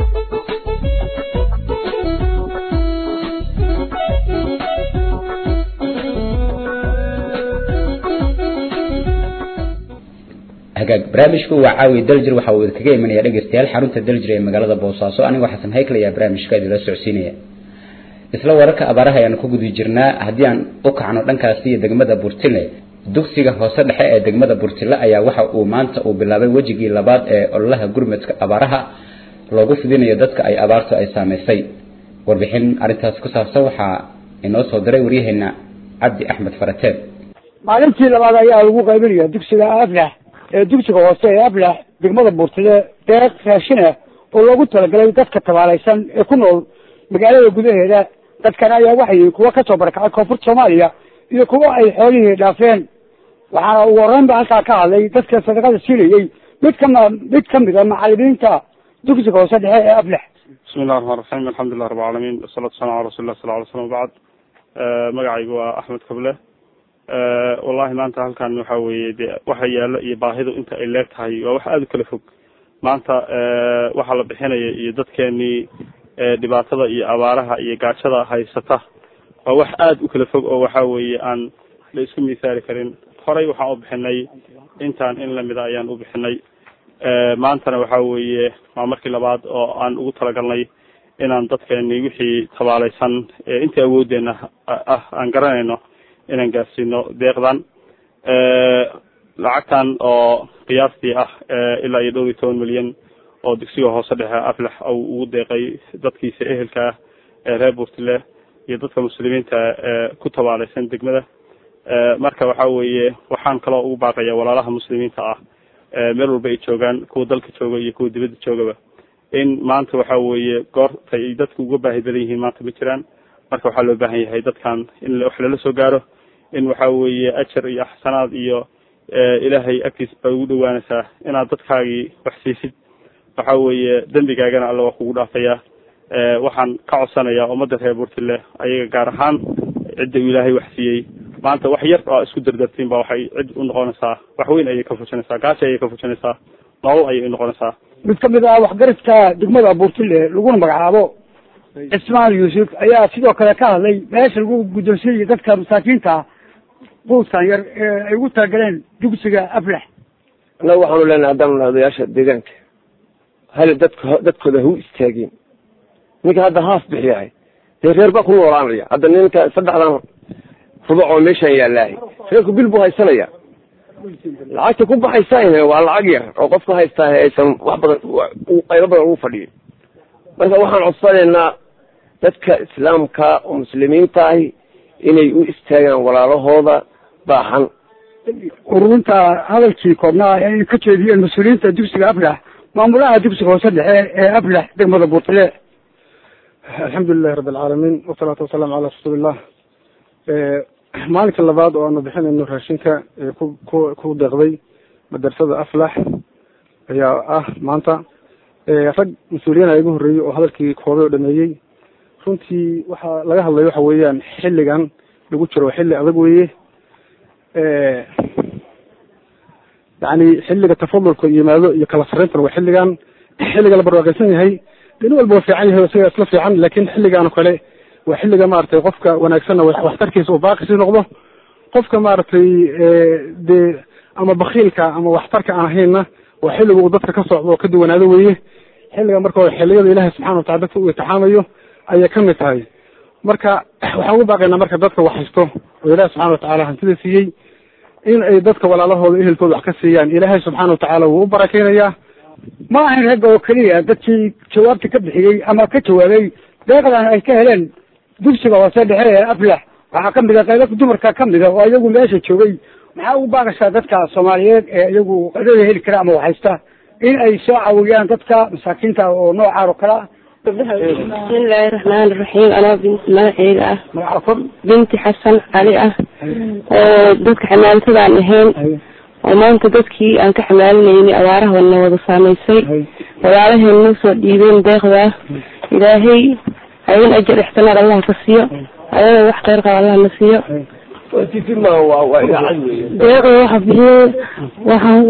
hagaag barnaamijku waa caawi daljir waxa uu kaga imanaya dhegeystayaal xarunta daljir ee magaalada boosaaso anigoo xasan haykl ayaa barnaamijka idinla socodsiinaya isla wararka abaaraha ayaan ku gudi jirnaa haddii aan u kacno dhankaasi iyo degmada burtile dugsiga hoose dhexe ee degmada burtile ayaa waxa uu maanta uu bilaabay wejigii labaad ee ololaha gurmadka abaaraha loogu fidinayo dadka ay abaartu ay saameysay warbixin arrintaas ku saabsan waxaa inoo soo diray waryaheena cabdi axmed farateed maalintii labaad ayaa lagu qaybinaya dugsiga aflax ee dugsiga hoose ee aflax degmada buurtile deeq raashin ah oo loogu talagalay dadka tabaalaysan ee ku nool magaalada gudaheeda dadkan ayaa waxay kuwa kasoo barakacay koonfurta soomaaliya iyo kuwa ay xoolihii dhaafeen waxaana ugu horreyn ba halkaa ka hadlay dadka sadaqada siinayey mid kama mid kamid a macalimiinta dugsiga hoose dhexe ee aflax bismi illahi raxmaan raxiim alxamdulilah rab alcaalamiin wasalaatu wasalam ala rasuli lah sal ly slam wabacd magacaygu waa axmed kable wallahi maanta halkan waxa weeye de waxa yaalo iyo baahidu inta ay leeg tahay waa wax aada u kala fog maanta waxaa la bixinaya iyo dadkeenii dhibaatada iyo abaaraha iyo gaajada haysata waa wax aada u kala fog oo waxa weeye aan la isku misaali karin horey waxaan u bixinay intaan in lamida ayaan u bixinay maantana waxa weeye waa markii labaad oo aan ugu talagalnay inaan dadkeeni wixii tabaalaysan intii awoodeena ah aan garanayno inaan gaarsiino deeqdan lacagtan oo qiyaastii ah ilaa iyo dhowr iyo toban milyan oo dugsiga hoose dhexe aflax uu ugu deeqay dadkiisa ehelka ah ee reer buurtile iyo dadka muslimiinta ee ku tabaalaysan degmada marka waxa weeye waxaan kaloo ugu baaqaya walaalaha muslimiinta ah meel walba ay joogaan kuwa dalka jooga iyo kuwa dibadda joogaba in maanta waxa weeye goorta ay dadku uga baahi badan yihiin maanta ma jiraan marka waxaa loo baahan yahay dadkan in wax lala soo gaaro in waxa weeye ajar iyo axsanaad iyo ilaahay agtiis bay ugu dhawaanaysaa inaad dadkaagii wax siisid waxa weeye dembigaagana alla waa kugu dhaafaya waxaan ka codsanayaa ummadda reer buurtile ayaga gaar ahaan cidda uu ilaahay wax siiyey maanta wax yar oo isku dardartiin ba waxay cid u noqonaysaa wax weyn ayay ka fujinaysaa gaashi ayay ka fujinaysaa nolol ayay u noqonaysaa mid kamid ah waxgaradka degmada abuurtile laguna magacaabo cismaan yuusuf ayaa sidoo kale ka hadlay meesha lagu guddoonsiinayo dadka masaakiinta quudkan yar ee ay ugu talagaleen dugsiga aflax annaga waxaanu leenahay haddaanu nahay odayaasha deegaanka hal dadka dadkooda ha u istaageen ninka hadda haaf bixiyahay dee reer baa ku noolaanaya hadda ninka saddexdan rubac oo meeshaan yaallaahay reerku bil buu haysanaya lacagta ku baxaysaan waa lacag yar oo qofka haystaa aysan wax badan qaybo badan ugu fadhiyin marka waxaan codsanaynaa dadka islaamka oo muslimiinta ahi inay u istaagaan walaalahooda baaxan ururinta hadalkii koobnaa ay ka jeediyeen mas-uuliyiinta dugsiga aflax maamulaha dugsiga hoose dhexe ee aflax degmada buurtile alxamdu lilahi rabi alcaalamiin wasalaatu wasalaamu calaa rasuulillah maalinka labaad oo aanu bixinayno raashinka ee ku ku ku deeqday madrasada aflax ayaa ah maanta rag mas-uuliyiin a igu horreeyey oo hadalkii koobay oo dhameeyey runtii waxaa laga hadlayo waxa weeyaan xilligan lagu jiro xilli adag weeye yani xilliga tafadulka yimaado iyo kala sarreyntan waa xilligan xilliga la barwaaqaysan yahay nin walba waa fiican yahay isaga isla fiican laakin xilligan oo kale waa xilliga maaragtay qofka wanaagsanna waxtarkiisa uu baaqisi noqdo qofka maaragtay dee ama bakiilka ama waxtarka aan ahaynna waa xilliga uu dadka ka socdo oo ka duwanaado weeye xilliga marka xilliyada ilaahay subxana watacala dadka uu itixaamayo ayay kamid tahay marka waxaan ugu baaqaynaa marka dadka wax haysto oo ilaahi subxana watacaala hantida siiyey in ay dadka walaalahooda ehelkooda wax ka siiyaan ilaahay subxaana watacaala wuu u barakeynayaa ma ahayn ragga oo keliya dadkii jawaabta ka bixiyey ama ka jawaabay deeqdan ay ka heleen dugsiga hoose dhexe ee aflax waxaa kamid a qaybo dumarka kamid a oo iyagu meesha joogay maxaa ugu baaqaysaa dadka soomaaliyeed ee iyagu qaydada heli kara ama waxhaysta in ay soo caawiyaan dadka masaakiinta oo noocaan oo kale ah bismillaahi raxmaani raxiim anaa binti magaceyga ah binti xasan cali ah oo dadka xamaaltada aan ahayn oo maanta dadkii aan ka xamaalinayni abaarahoodna wada saamaysay walaalaheen noo soo dhiibeen deeqda ilaahay hayn ajar ixtinaar allah ka siiyo ayada wax kheyr qaba allah na siiyo deeqda waxa bixiyey waxaan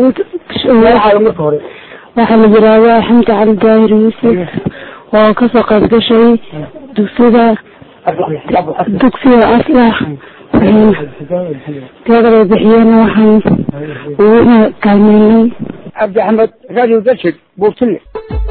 waxaa la yiraahdaa xamdi cali daahir yuusuf oo kasoo qayb gashay dugsiga dugsiga aslax deeqda bixiyena waxaan ugu kaalmeynay cabdi axmed radio dashig buurtile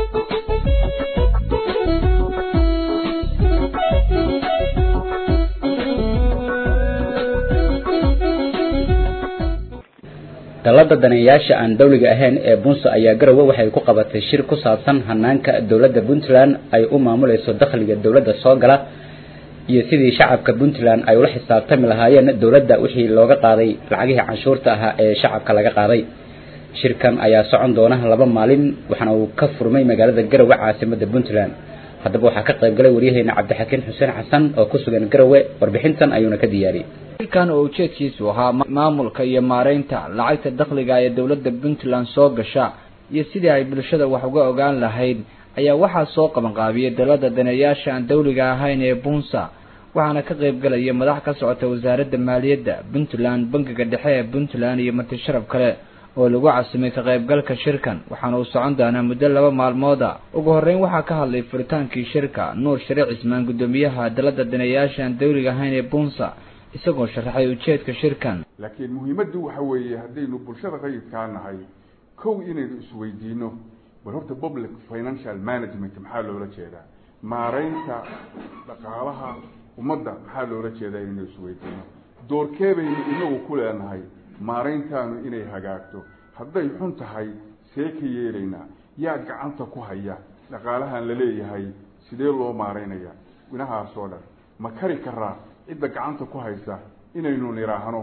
dalada daneeyaasha aan dawliga ahayn ee bunsa ayaa garowe waxay ku qabatay shir ku saabsan hanaanka dowladda puntland ay u maamulayso dakhliga dowladda soo gala iyo sidii shacabka puntland ay ula xisaabtami lahaayeen dowladda wixii looga qaaday lacagihii canshuurta ahaa ee shacabka laga qaaday shirkan ayaa socon doona laba maalin waxaana uu ka furmay magaalada garowe caasimada puntland haddaba waxaa ka qayb galay waryaheena cabdixakiin xuseen xasan oo ku sugan garowe warbixintan ayuuna ka diyaariyey shirkan oo ujeedkiisu ahaa maamulka iyo maareynta lacagta dakhliga ee dowladda puntland soo gasha iyo sidii ay bulshada wax uga ogaan lahayd ayaa waxaa soo qabanqaabiyey dalada daneeyaasha aan dawliga ahayn ee bunsa waxaana ka qayb galaya madax ka socota wasaaradda maaliyadda puntland bangiga dhexe ee puntland iyo marti sharaf kale oo lagu casimay ka qaybgalka shirkan waxaana uu socon doonaa muddo laba maalmooda ugu horreyn waxaa ka hadlay furitaankii shirka nuur shariic cismaan guddoomiyaha dalada daneeyaasha aan dawliga ahayn ee bunsa isagoo sharaxay ujeedka shirkan laakiin muhiimaddu waxa weeye haddaynu bulshada qayidkaa nahay kow inaynu isweydiino bal horta public financial management maxaa loola jeedaa maareynta dhaqaalaha ummadda maxaa loola jeedaa inaynu isweydiino doorkee baynu inagu ku leenahay maareyntaanu inay hagaagto hadday xun tahay see ka yeelaynaa yaa gacanta ku haya dhaqaalahan la leeyahay sidee loo maareynaya inahaasoo dhan ma kari karaa cidda gacanta ku haysa inaynu nidhaahno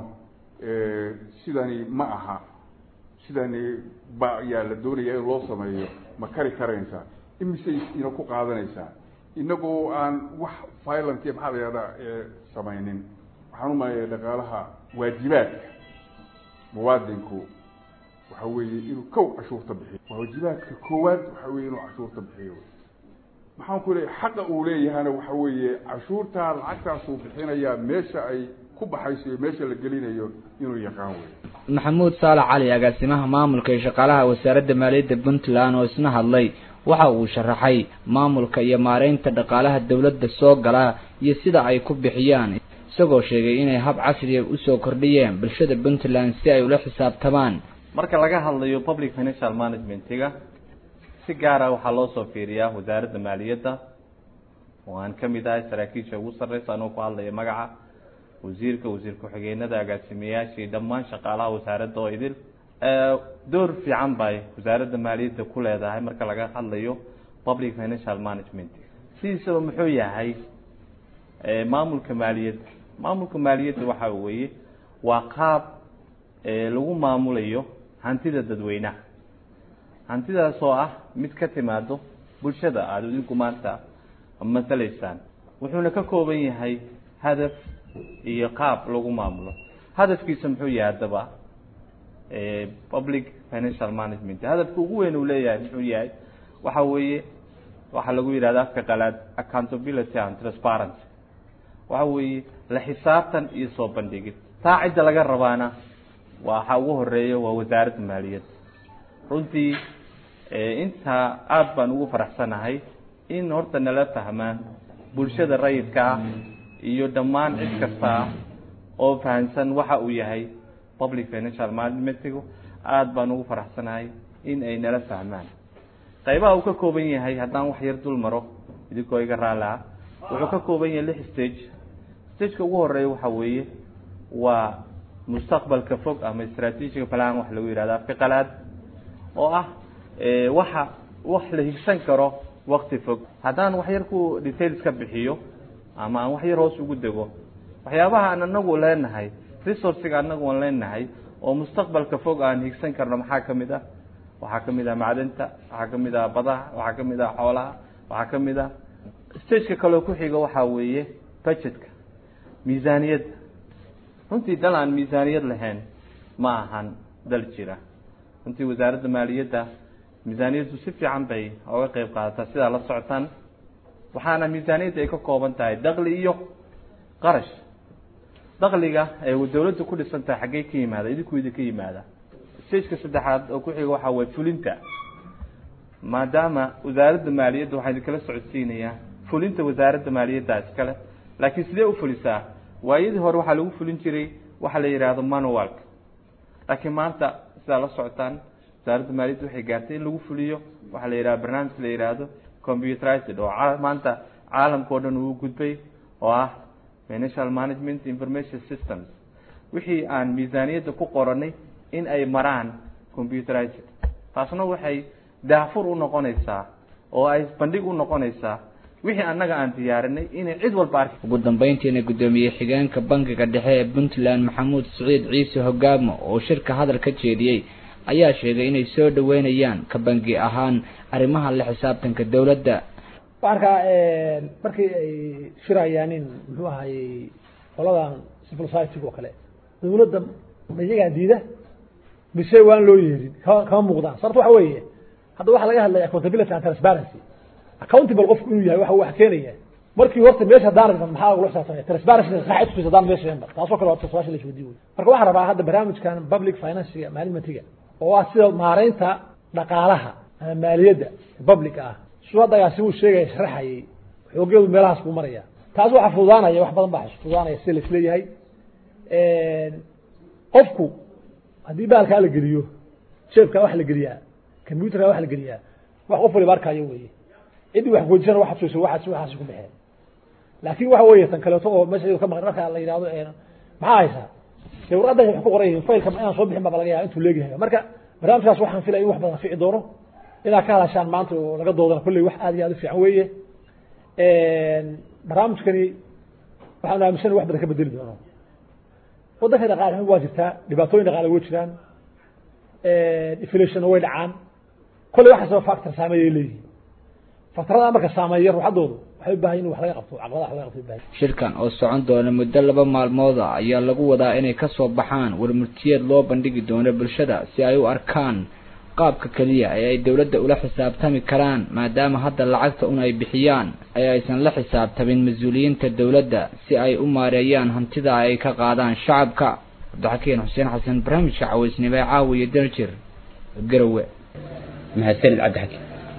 sidani ma aha sidani ba yaa la doonaya in loo sameeyo ma kari karaysaa imisay ina ku qaadanaysaa inagoo aan wax violent maxaa la yihahdaa samaynin waxaan umalaya dhaqaalaha waajibaadka muwaadinku waxa weeye inuu kow cashuurta bixiyo waajibaadka koowaad waxa weye inuu cashuurta bixiyo maxaan ku leeyahay xaqa uu leeyahana waxa weeye cashuurtaa lacagtaasuu bixinayaa meesha ay ku baxayso iyo meesha la gelinayo inuu yaqaan wey maxamuud saalax cali agaasimaha maamulka iyo shaqaalaha wasaaradda maaliyadda puntland oo isna hadlay waxa uu sharaxay maamulka iyo maareynta dhaqaalaha dowladda soo gala iyo sida ay ku bixiyaan isagoo sheegay inay hab casriya usoo kordhiyeen bulshada puntland si ay ula xisaabtamaan marka laga hadlayo public financial managementiga si gaara waxaa loo soo fiiriyaa wasaaradda maaliyadda oo aan ka mid ahay saraakiisha ugu sarreysa anoo ku hadlaya magaca wasiirka wasiir ku-xigeenada agaasimayaashii dhammaan shaqaalaha wasaaradda oo idil door fiican bay wasaaradda maaliyadda ku leedahay marka laga hadlayo public financial management sidiisaba muxuu yahay maamulka maaliyadda maamulka maaliyadda waxa weeye waa qaab lagu maamulayo hantida dadweynaha hantidaas oo ah mid ka timaado bulshada aada idinku maanta masalaysaan wuxuuna ka kooban yahay hadaf iyo qaab lagu maamulo hadafkiisa muxuu yahay haddaba public financial management hadafka ugu weyn uu leeyahay muxuu yahay waxa weeye waxaa lagu yidhahda afka qalaad accountability and transparency waxa weeye la xisaabtan iyo soo bandhigid taa cidda laga rabaana waxa ugu horeeya waa wasaaradda maaliyadda runtii intaa aada baan ugu faraxsanahay in horta nala fahmaan bulshada rayidka ah iyo dhammaan cid kasta ah oo fahamsan waxa uu yahay public financial managementigu aada baan ugu faraxsanahay in ay nala fahmaan qaybaha uu ka kooban yahay haddaan wax yar dul maro idinkoo iga raalaha wuxuu ka kooban yahay lix stage stageka ugu horeeya waxa weeye waa mustaqbalka fog ama strategiga plan wax lagu yihahdo afka qalaad oo ah waxa wax la higsan karo wakti fog haddaan wax yar ku details ka bixiyo ama aan wax yar hoos ugu dego waxyaabaha aan anagu leenahay resourciga anagu aan leenahay oo mustaqbalka fog aan higsan karno maxaa kamid ah waxaa kamid ah macdanta waxaa kamid ah badaha waxaa kamid ah xoolaha waxaa kamid ah stageka kaleo ku xiga waxaa weeye budgetka miisaaniyadda runtii dal aan miisaaniyad lahayn ma ahan dal jira runtii wasaaradda maaliyadda miisaaniyaddu si fiican bay oga qeyb qaadataa sidaa la socotaan waxaana miisaaniyadda ay ka kooban tahay dakli iyo qarash dakliga ee dawladda ku dhisan tahay xaggey ka yimaada idinku idinka yimaada stageka saddexaad oo ku xiga waxaa waye fulinta maadaama wasaaradda maaliyadda waxaa idinkala socodsiinayaa fulinta wasaaradda maaliyadda iskale laakiin sidee u fulisaa waayadii hore waxaa lagu fulin jiray waxa la yidhaahdo manualka laakiin maanta sidaa la socotaan wasaaradda maaliyadda waxay gaartay in lagu fuliyo waxaa la yidhahdo barnaamij la yidhaahdo computerized oo maanta caalamka o dhan uu gudbay oo ah financial management information systems wixii aan miisaaniyadda ku qoranay in ay maraan computerized taasna waxay daafur u noqonaysaa oo ay bandhig u noqonaysaa wixii annaga aan diyaarinay inay cid walba arki ugu dambeyntiina guddoomiye xigeenka bankiga dhexe ee puntland maxamuud siciid ciise hogaamo oo shirka hadal ka jeediyey ayaa sheegay inay soo dhaweynayaan ka bangi ahaan arrimaha la xisaabtanka dowladda waxaan arkaa markii ay shirayaan in muxuu ahayey qoladan civil society oo kale dawladda ma iyagaa diida mise waan loo yeerin kama kama muuqdaan sababto waxa weeye hadda waxaa laga hadlaya accountability and transparency accountable qofku inuu yahay waxa wax keenaya markii horta meesha daaraysan maxaa lagula xisaabtamaya transparency saxa tusaysa daan meesha yanba taasoo kale waa taswaasha la isweydiin wey marka waxaan rabaa hadda barnaamijkan public financiga managementiga oo ah sida maareynta dhaqaalaha ama maaliyadda public ah suu hadda agaasi uu sheegaya sharaxayay xoogeedu meelahaas buu maraya taas waxaa fududaanaya wax badan baa fududaanaya sida laisleeyahay qofku haddii baalkaa la geliyo jeebkaa wax la geliyaa computerkaa wax la geliyaa wax qof waliba arkayo weye ciddii wax goojisana waxaad suysa waxaas waxaasi ku baxeen laakin waxa weeye tan kaleeto oo meesha ka maqan marka la yidhahdo maxaa haysaa dee warqadda wax ku qoran yihiin faylka inaan soo bixin baa laga yaaba intuu leegyahay marka barnaamijkaas waxaan filaya in wax badan fici doono inaad ka hadashaan maanta oo laga doodana kolley wax aad iyo aad u fiican weeye barnaamijkani waxaan aaminsana wax badan ka bedeli doono waddanka dhaqaale waa jirtaa dhibaatooyin dhaqaale way jiraan inflationna way dhacaan kolley waxaasaba factor saameeyay leeyihiin factorada marka saameeya ruuxaddoodu waxay u baahan in wax laga qabto caqabadaha wax laga qabto ubaahan shirkan oo socon doona muddo laba maalmood ah ayaa lagu wadaa inay kasoo baxaan warmurtiyeed loo bandhigi doono bulshada si ay u arkaan qaabka keliya ee ay dowladda ula xisaabtami karaan maadaama hadda lacagta un ay bixiyaan ee aysan la xisaabtamin mas-uuliyiinta dowladda si ay u maareeyaan hantida ay ka qaadaan shacabka cabdixakiin xuseen xasan barnaamijka cawaysnimo ee caawiya daljir garowe mahadsanid cabdixakiin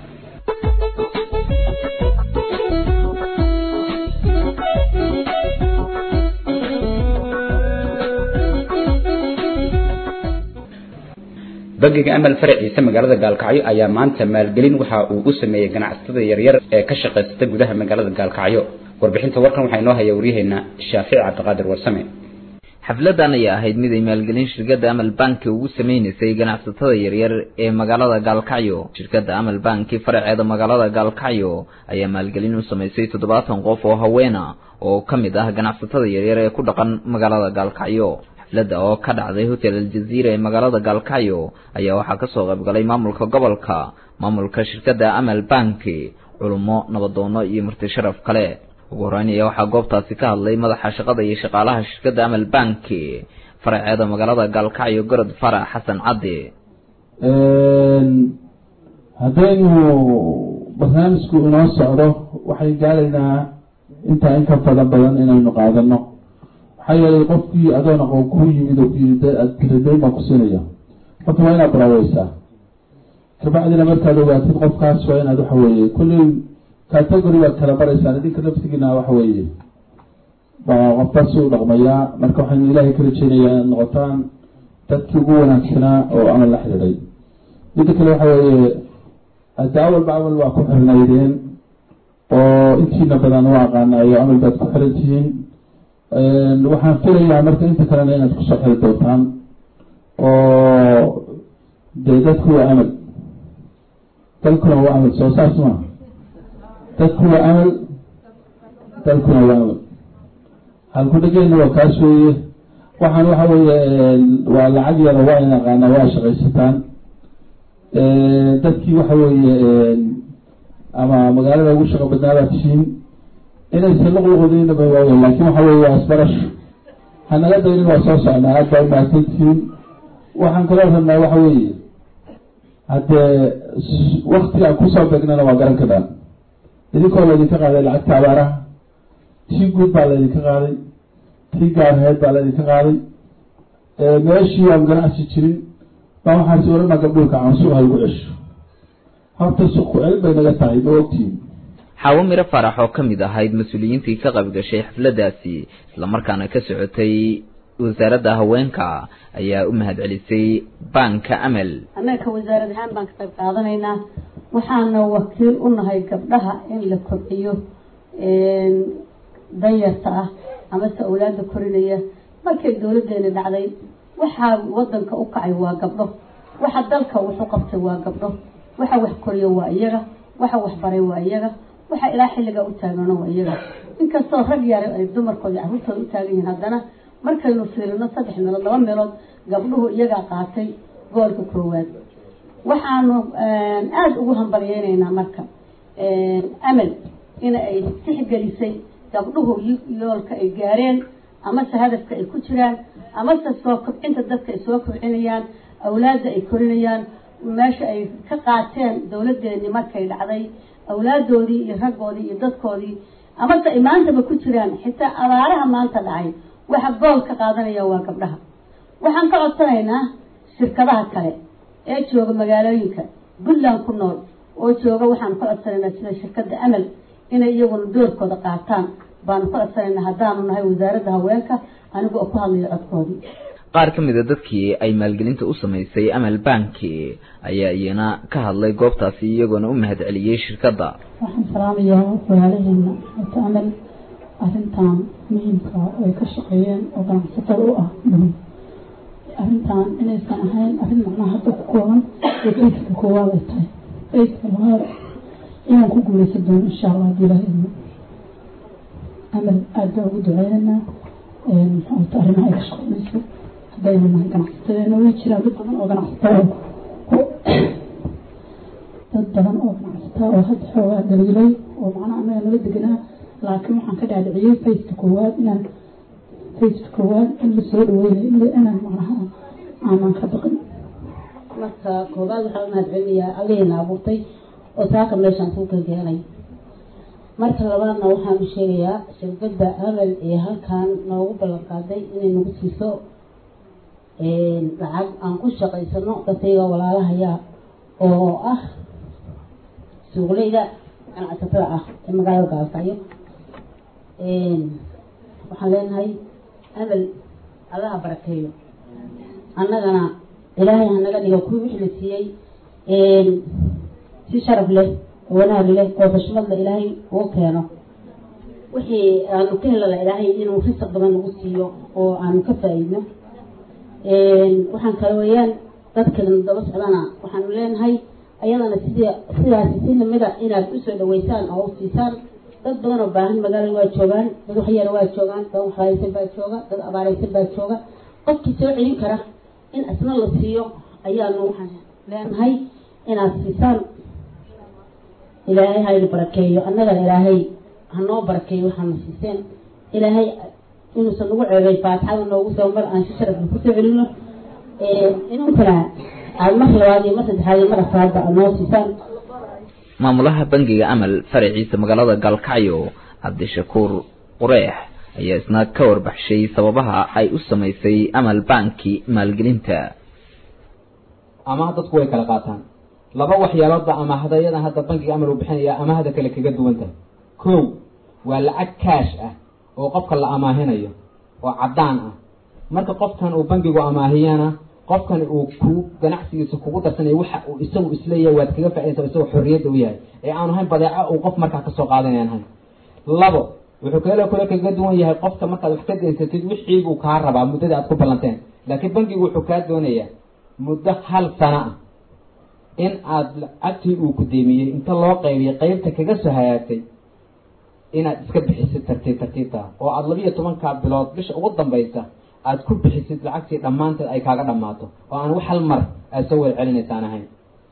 bangiga amal faraciisa magaalada gaalkacyo ayaa maanta maalgelin waxa uu u sameeyey ganacsatada yaryar ee ka shaqaysata gudaha magaalada gaalkacyo warbixinta warkan waxaa inoo haya waryaheena shaafici cabdiqaadir warsame xafladan ayaa ahayd mid ay maalgelin shirkadda amal banki ugu sameynaysay ganacsatada yaryar ee magaalada gaalkacyo shirkadda amal banki faraceeda magaalada gaalkacyo ayaa maalgelin u samaysay toddobaatan qof oo haweena oo ka mid ah ganacsatada yaryar ee ku dhaqan magaalada gaalkacyo xafladda oo ka dhacday hotel aljaziira ee magaalada gaalkacyo ayaa waxaa kasoo qaybgalay maamulka gobolka maamulka shirkadda amal banki culummo nabadoono iyo marti sharaf kale ugu horeyn ayaa waxaa goobtaasi ka hadlay madaxa shaqada iyo shaqaalaha shirkadda amal banki faraceeda magaalada gaalkacyo gorod farax xasan caddi haddaynu barnaamijku inoo socdo waxay gaaraynaa intaa in ka fada badan inaynu qaadano maxaa yeelay qofkii adoon aqoon ku yimid oo kuyidadayn baan ku siinaya horta waa inaad baraaweysaa kabacdina markaad ogaatid qofkaas waa inaad waxa weeye kulley category baad kala baraysaan idinka naftigiina waxa weeye baa qofkaas u dhaqmayaa marka waxaynu ilaahay ka rajeynayaa inaad noqotaan dadkii ugu wanaagsanaa oo amal la xidhiidhay midda kale waxa weeye hadda awalba amal waa ku xirnaydeen oo intiina badan u aqaanaayo amal baad ku xiran tihiin waxaan filayaa marka inta kalena inaad kusoo xiri doontaan oo dee dadku waa amal dalkuna waa amal soo saas maa dadku waa amal dalkuna waa amal halku dhegeyna waa kaas weeye waxaan waxa weeye waa lacag yaro waa in aqaanaa waa shaqaysataan dadkii waxa weeye ama magaalada ugu shaqo badnaabaad tihiin inaysan luqluqdinaba waaye laakiin waxa weeye waa isbarasho hanaga daynin waa soo socnaa aad baa umahadsan tihiin waxaan kaloo rabnaa waxa weeye haddee waktiga kusoo beegnana waa garan kadhaan idinkoo laydinka qaaday lacagta abaaraha tii guud baa laydinka qaaday tii gaarheed baa laydinka qaaday meeshii aan ganacsi jirin baa waxaasi orana gabdhulka aan suuqa lagu cesho horta suuq ku-cel bay naga tahay ma ogtihin xaawo miro farax oo ka mid ahayd mas-uuliyiintii ka qayb gashay xafladaasi islamarkaana ka socotay wasaaradda haweenka ayaa u mahadcelisay baanka amal annaga wasaarad ahaan baan ka qayb qaadanaynaa waxaana wakiil u nahay gabdhaha in la kobciyo danyarta ah amase awlaada korinaya markay dowladeena dhacday waxaa wadanka u kacay waa gabdho waxa dalka wuxu qabtay waa gabdho waxa wax koriyo waa iyaga waxa wax baray waa iyaga waxa ilaa xilligaa u taagano waa iyaga inkastoo rag yare ay dumarkooda carruurtooda u taagan yihiin haddana markaynu fiirino saddex meelood laba meelood gabdhuhu iyagaa qaatay goolka koowaad waxaanu aada ugu hambalyeynaynaa marka amal in ay tixgelisay gabdhuhu yoolka ay gaareen amase hadafka ay ku jiraan amase soo kobcinta dadka ay soo kobcinayaan awlaadda ay korinayaan meesha ay ka qaateen dowladeeni markay dhacday awlaadoodii iyo raggoodii iyo dadkoodii amase ay maantaba ku jiraan xitaa abaaraha maanta dhacay waxa gool ka qaadanaya waa gabdhaha waxaan ka codsanaynaa shirkadaha kale ee jooga magaalooyinka puntland ku nool oo jooga waxaanu ka codsanaynaa sida shirkadda amal inay iyaguna doorkooda qaataan baanu ka codsanaynaa haddaanu nahay wasaaradda haweenka anigu oo ku hadlayo codkoodii qaar ka mid a dadkii ay maalgelinta u samaysay amal banki ayaa iyana ka hadlay goobtaasi iyagoona u mahadceliyey shirkadda waxaan salaamayaa walaalaheena wata amal arrintan muhiimka ay ka shaqeeyeen oo ganacsatada u ah dhumi arrintan inaysan ahayn arrin macnaha hadda ku kooban oo fayska koowaad ay tahay fayska labaad inaan ku guuleysan doono insha allah haddii ilaah idmo amal aada baan ugu duceynaynaa maxaata arrimaha ay ka shaqeynayso haddaynu nahay ganacsatada way jiraan dad badan oo ganacsataa dad badan oo ganacsataa oo hadda xoogaa daliilay oo macnaha anaga nala deganaa laakiin waxaan ka dhaadhiciyey fayska koowaad inaan fayska koowaad in lasoo dhaweynayo inaan macnaha aanan ka baqin marka koobaad waxaan mahad celinayaa allahiina abuurtay oo saaka meeshaan kuu ka keenay marka labaadna waxaan u sheegayaa shirkadda amal ee halkan noogu ballan qaaday inay nagu siiso lacag aan ku shaqaysano dadkayga walaalahaya oo ah suuqleyda ganacsatada ah ee magaalada gaalkacyo waxaan leenahay amal allaha barakeeyo annagana ilaahay hanaga dhigo kuwii wixii la siiyey si sharaf leh oo wanaag leh oo xushmad leh ilaahay ugu keeno wixii aanu ka helala ilaahay inuu risaq badan nagu siiyo oo aanu ka faa-iidno waxaan kale weeyaan dadkan daba socdana waxaanu leenahay ayadana sidii sidaasi si lamida inaad usoo dhaweysaan oo u siisaan dad badan oo baahan magaalada waa joogaan dad waxyara waa joogaan dad waxraaysan baa jooga dad abaaraysan baa jooga qofkii soo celin kara in asna la siiyo ayaanu waxaan leenahay inaad siisaan ilaahay hayna barakeeyo annagana ilaahay hanoo barakeeyo waxaana siiseen ilaahay inuusan nagu ceebay faatixada noogu soo mar aan si sharafla kusoo celino inunkana aad mar labaad iyo mar saddexaad iyo mar afraadba aad noo siisaan maamulaha bangiga amal faraciisa magaalada gaalkacyo cabdishakuur qureex ayaa isna ka warbaxshay sababaha ay u samaysay amal banki maalgelinta amaah dadku way kala qaataan laba waxyaaloodba amaahdayadan hadda bankiga amal uu bixinaya amaahda kale kaga duwan tahay kow waa lacag kaash ah oo qofka la amaahinayo oo caddaan ah marka qofkan uu bankigu amaahiyana qofkan uu ku ganacsigiisa kugu darsanayo waxa uu isagu isleeyahay waad kaga faaidaysa isagoo xorriyadda u yahay ee aanu hayn badeeco uu qof markaa kasoo qaadanayan hayn labo wuxuu kale kale kaga duwan yahay qofka markaad wax ka daysatid wixiibuu kaa rabaa muddadii aad ku ballanteen laakiin bankigu wuxuu kaa doonayaa muddo hal sano ah in aad lacagtii uu ku deemiyey inta loo qaybiyay qeybta kaga soo hagaagtay inaad iska bixisid tartiib tartiibta oo aada labiiyo tobanka bilood bisha ugu dambaysa aad ku bixisid lacagtii dhammaanteed ay kaaga dhammaato oo aan wax hal mar aad soo wada celinaysaan ahayn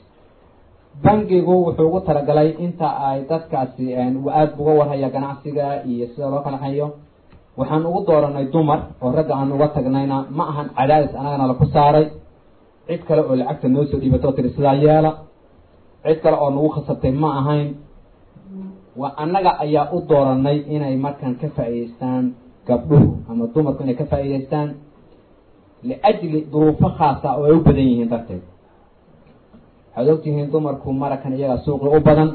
bankigu wuxuu ugu talagalay inta ay dadkaasi uu aada uga warhaya ganacsiga iyo sida loo kala hayo waxaan ugu dooranay dumar oo ragga aan uga tagnayna ma ahan cadaadis anagana laku saaray cid kale oo lacagta noo soo dhiibato tiri sidaa yeela cid kale oo nagu khasabtay ma ahayn waa annaga ayaa u dooranay inay markan ka faa'iidaystaan gabdhuhu ama dumarku inay ka faa'iidaystaan liajli duruufo khaasa oo ay u badan yihiin darteed waxaad ogtihiin dumarku marakan iyagaa suuqi u badan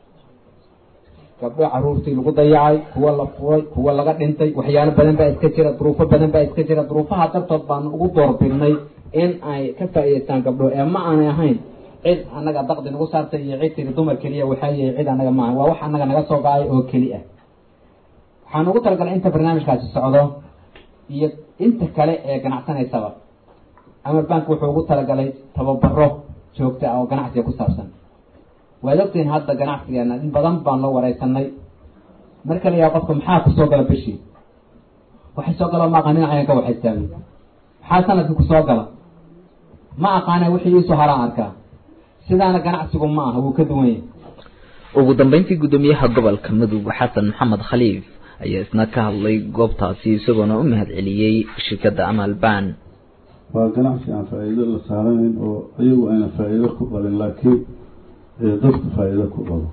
gabdho caruurtii lagu dayacay kuwa la furay kuwa laga dhintay waxyaalo badan baa iska jira duruufo badan baa iska jira duruufaha dartood baanu ugu doorbidnay in ay ka faa'iidaystaan gabdho ee ma aanay ahayn cid annaga daqdi nagu saartay iyo cid tiri dumar keliya waxaa yahay cid annaga maaha waa wax annaga naga soo go-ay oo keli ah waxaan ugu talagalay inta barnaamijkaasi socdo iyo inta kale ee ganacsanaysaba amar bank wuxuu ugu talagalay tababaro joogta ah oo ganacsiga ku saabsan waad ogtihiin hadda ganacsigeena in badan baan loo wareysanay marka la yaha qofka maxaa kusoo gala bishii waxay soo galo ma aqaan dhinacayan ka waxaysaami maxaa sanadkii kusoo gala ma aqaana wixii iisoo haraan arkaa sidaana ganacsigu ma aha wuu ka duwan yahay ugu dambeyntii guddoomiyaha gobolka mudug xasan maxamed khaliif ayaa isna ka hadlay goobtaasi isagoona u mahad celiyey shirkadda amal ban waa ganacsi aan faa'iido la saaranayn oo iyagu ayna faa'iido ku qabin laakiin dadku faa'iido ku qabo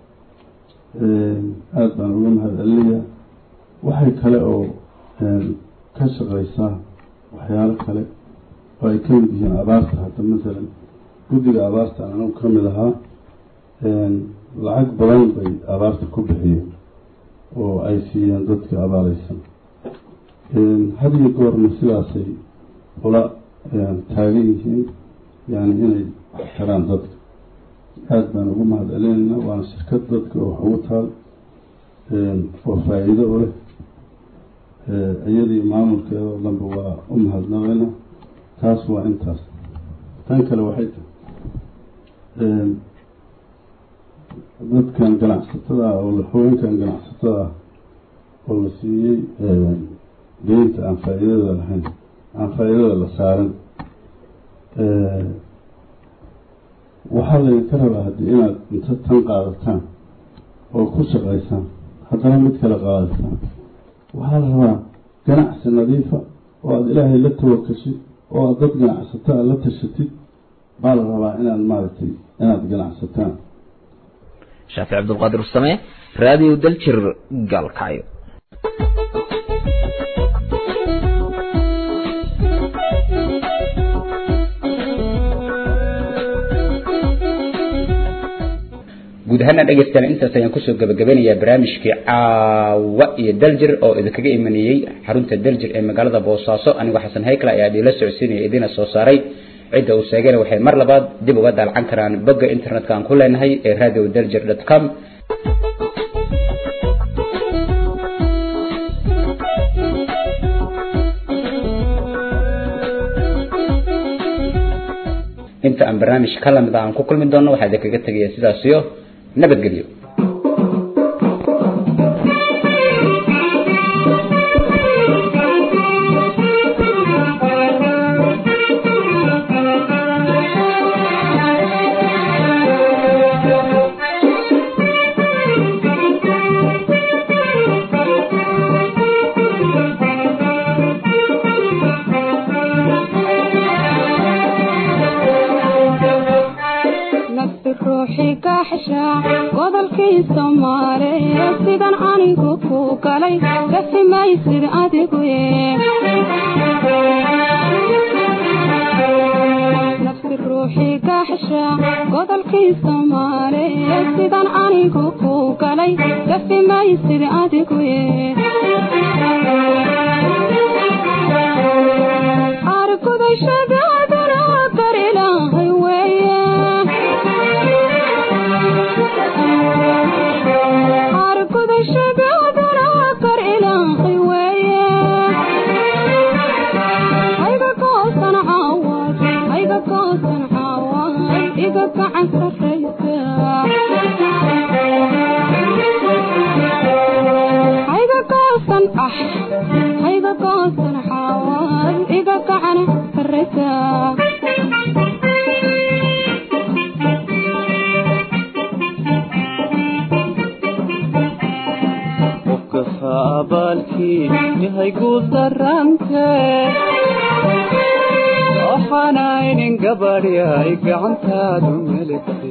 aada baan uga mahad celinayaa waxay kale oo ka shaqaysaa waxyaalo kale oo ay ka mid yihiin abaarta hadda masalan guddiga abaarta anagu ka mid ahaa lacag badan bay abaarta ku bixiyeen oo ay siiyeen dadka abaareysan had iyo goorna sidaasay ula taagan yihiin yani inay wax taraan dadka aada baan ugu mahad celinaynaa waana shirkad dadka oo wax ugu taal oo faa-iido u leh iyadii maamulkeeda oo dhanba waa u mahadnaqaynaa taas waa intaas tan kale waxay tahay dadkan ganacsatada ah oo haweenkan ganacsatada ah oo la siiyey deynta aan faa-iidada lahayn aan faa-iidada la saaran waxaa laydinka rabaa haddii inaad inta tan qaadataan oo ku shaqaysaan haddana mid kale qaadataan waxaa la rabaa ganacsi nadiifa oo aada ilaahay la tawakashid oo aada dad ganacsataa la tashatid baa la rabaa inaad maaragtay inaad ganacsataan shaafic cabdulqaadir usame raadiyo daljir gaalkacyo guud ahaana dhegeystayaal intaas ayaan kusoo gabagabeynayaa barnaamijkii caawa iyo daljir oo idinkaga imanayey xarunta daljir ee magaalada boosaaso anigoo xasan haykla ayaa dhiila socodsiinaya idina soo saaray cidda uu sheegayna waxay mar labaad dib uga daalcan karaan bogga internetka aan ku leenahay ee radio daljir dot com inta aan barnaamij ka lamid aan ku kulmi doono waxaa idinkaga tegaya sidaas iyo nabadgelyo nafsi ruuxi kaxsha godolkii soomaaliya sidan anigu ku galay gafi maysid adigu nafsi ruuxi kaxsha godolkii soomaaliya sidan anigu ku galay gafi maysid adigu argudashadaadana kar ilaahay weeye argudashadaadana kar ilaahay weeye hayga goosan caawad hayga goosan caawad iga gacan sarraysa hayga goosan ah hayga goosan caawad iga gacan sarraysa qofka abaalkii yahay guud darante waxaanaynin gabadh yahay gacantaadu meligte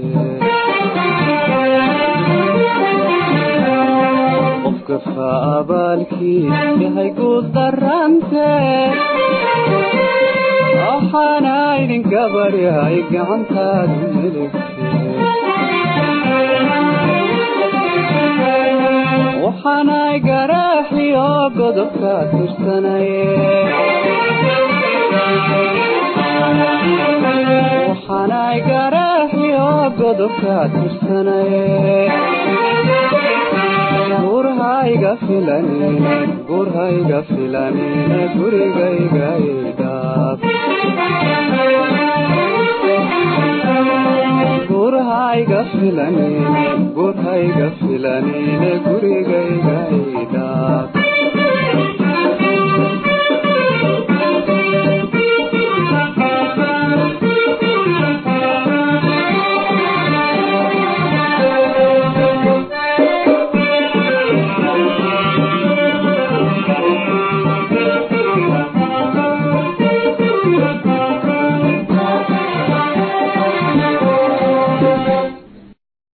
qofka faabaalkii yahay guud darante waxaanaynin gabadh yahay gacantaadu meligte waxaanay garaaxiyo godobka tirsanaye waxaanay garaaxiyo godobka tirsanaye gurhayga filanine gurhayga filanine gurigayga idhaab gurhayga filanine gurhayga filanine gurigayga idhaab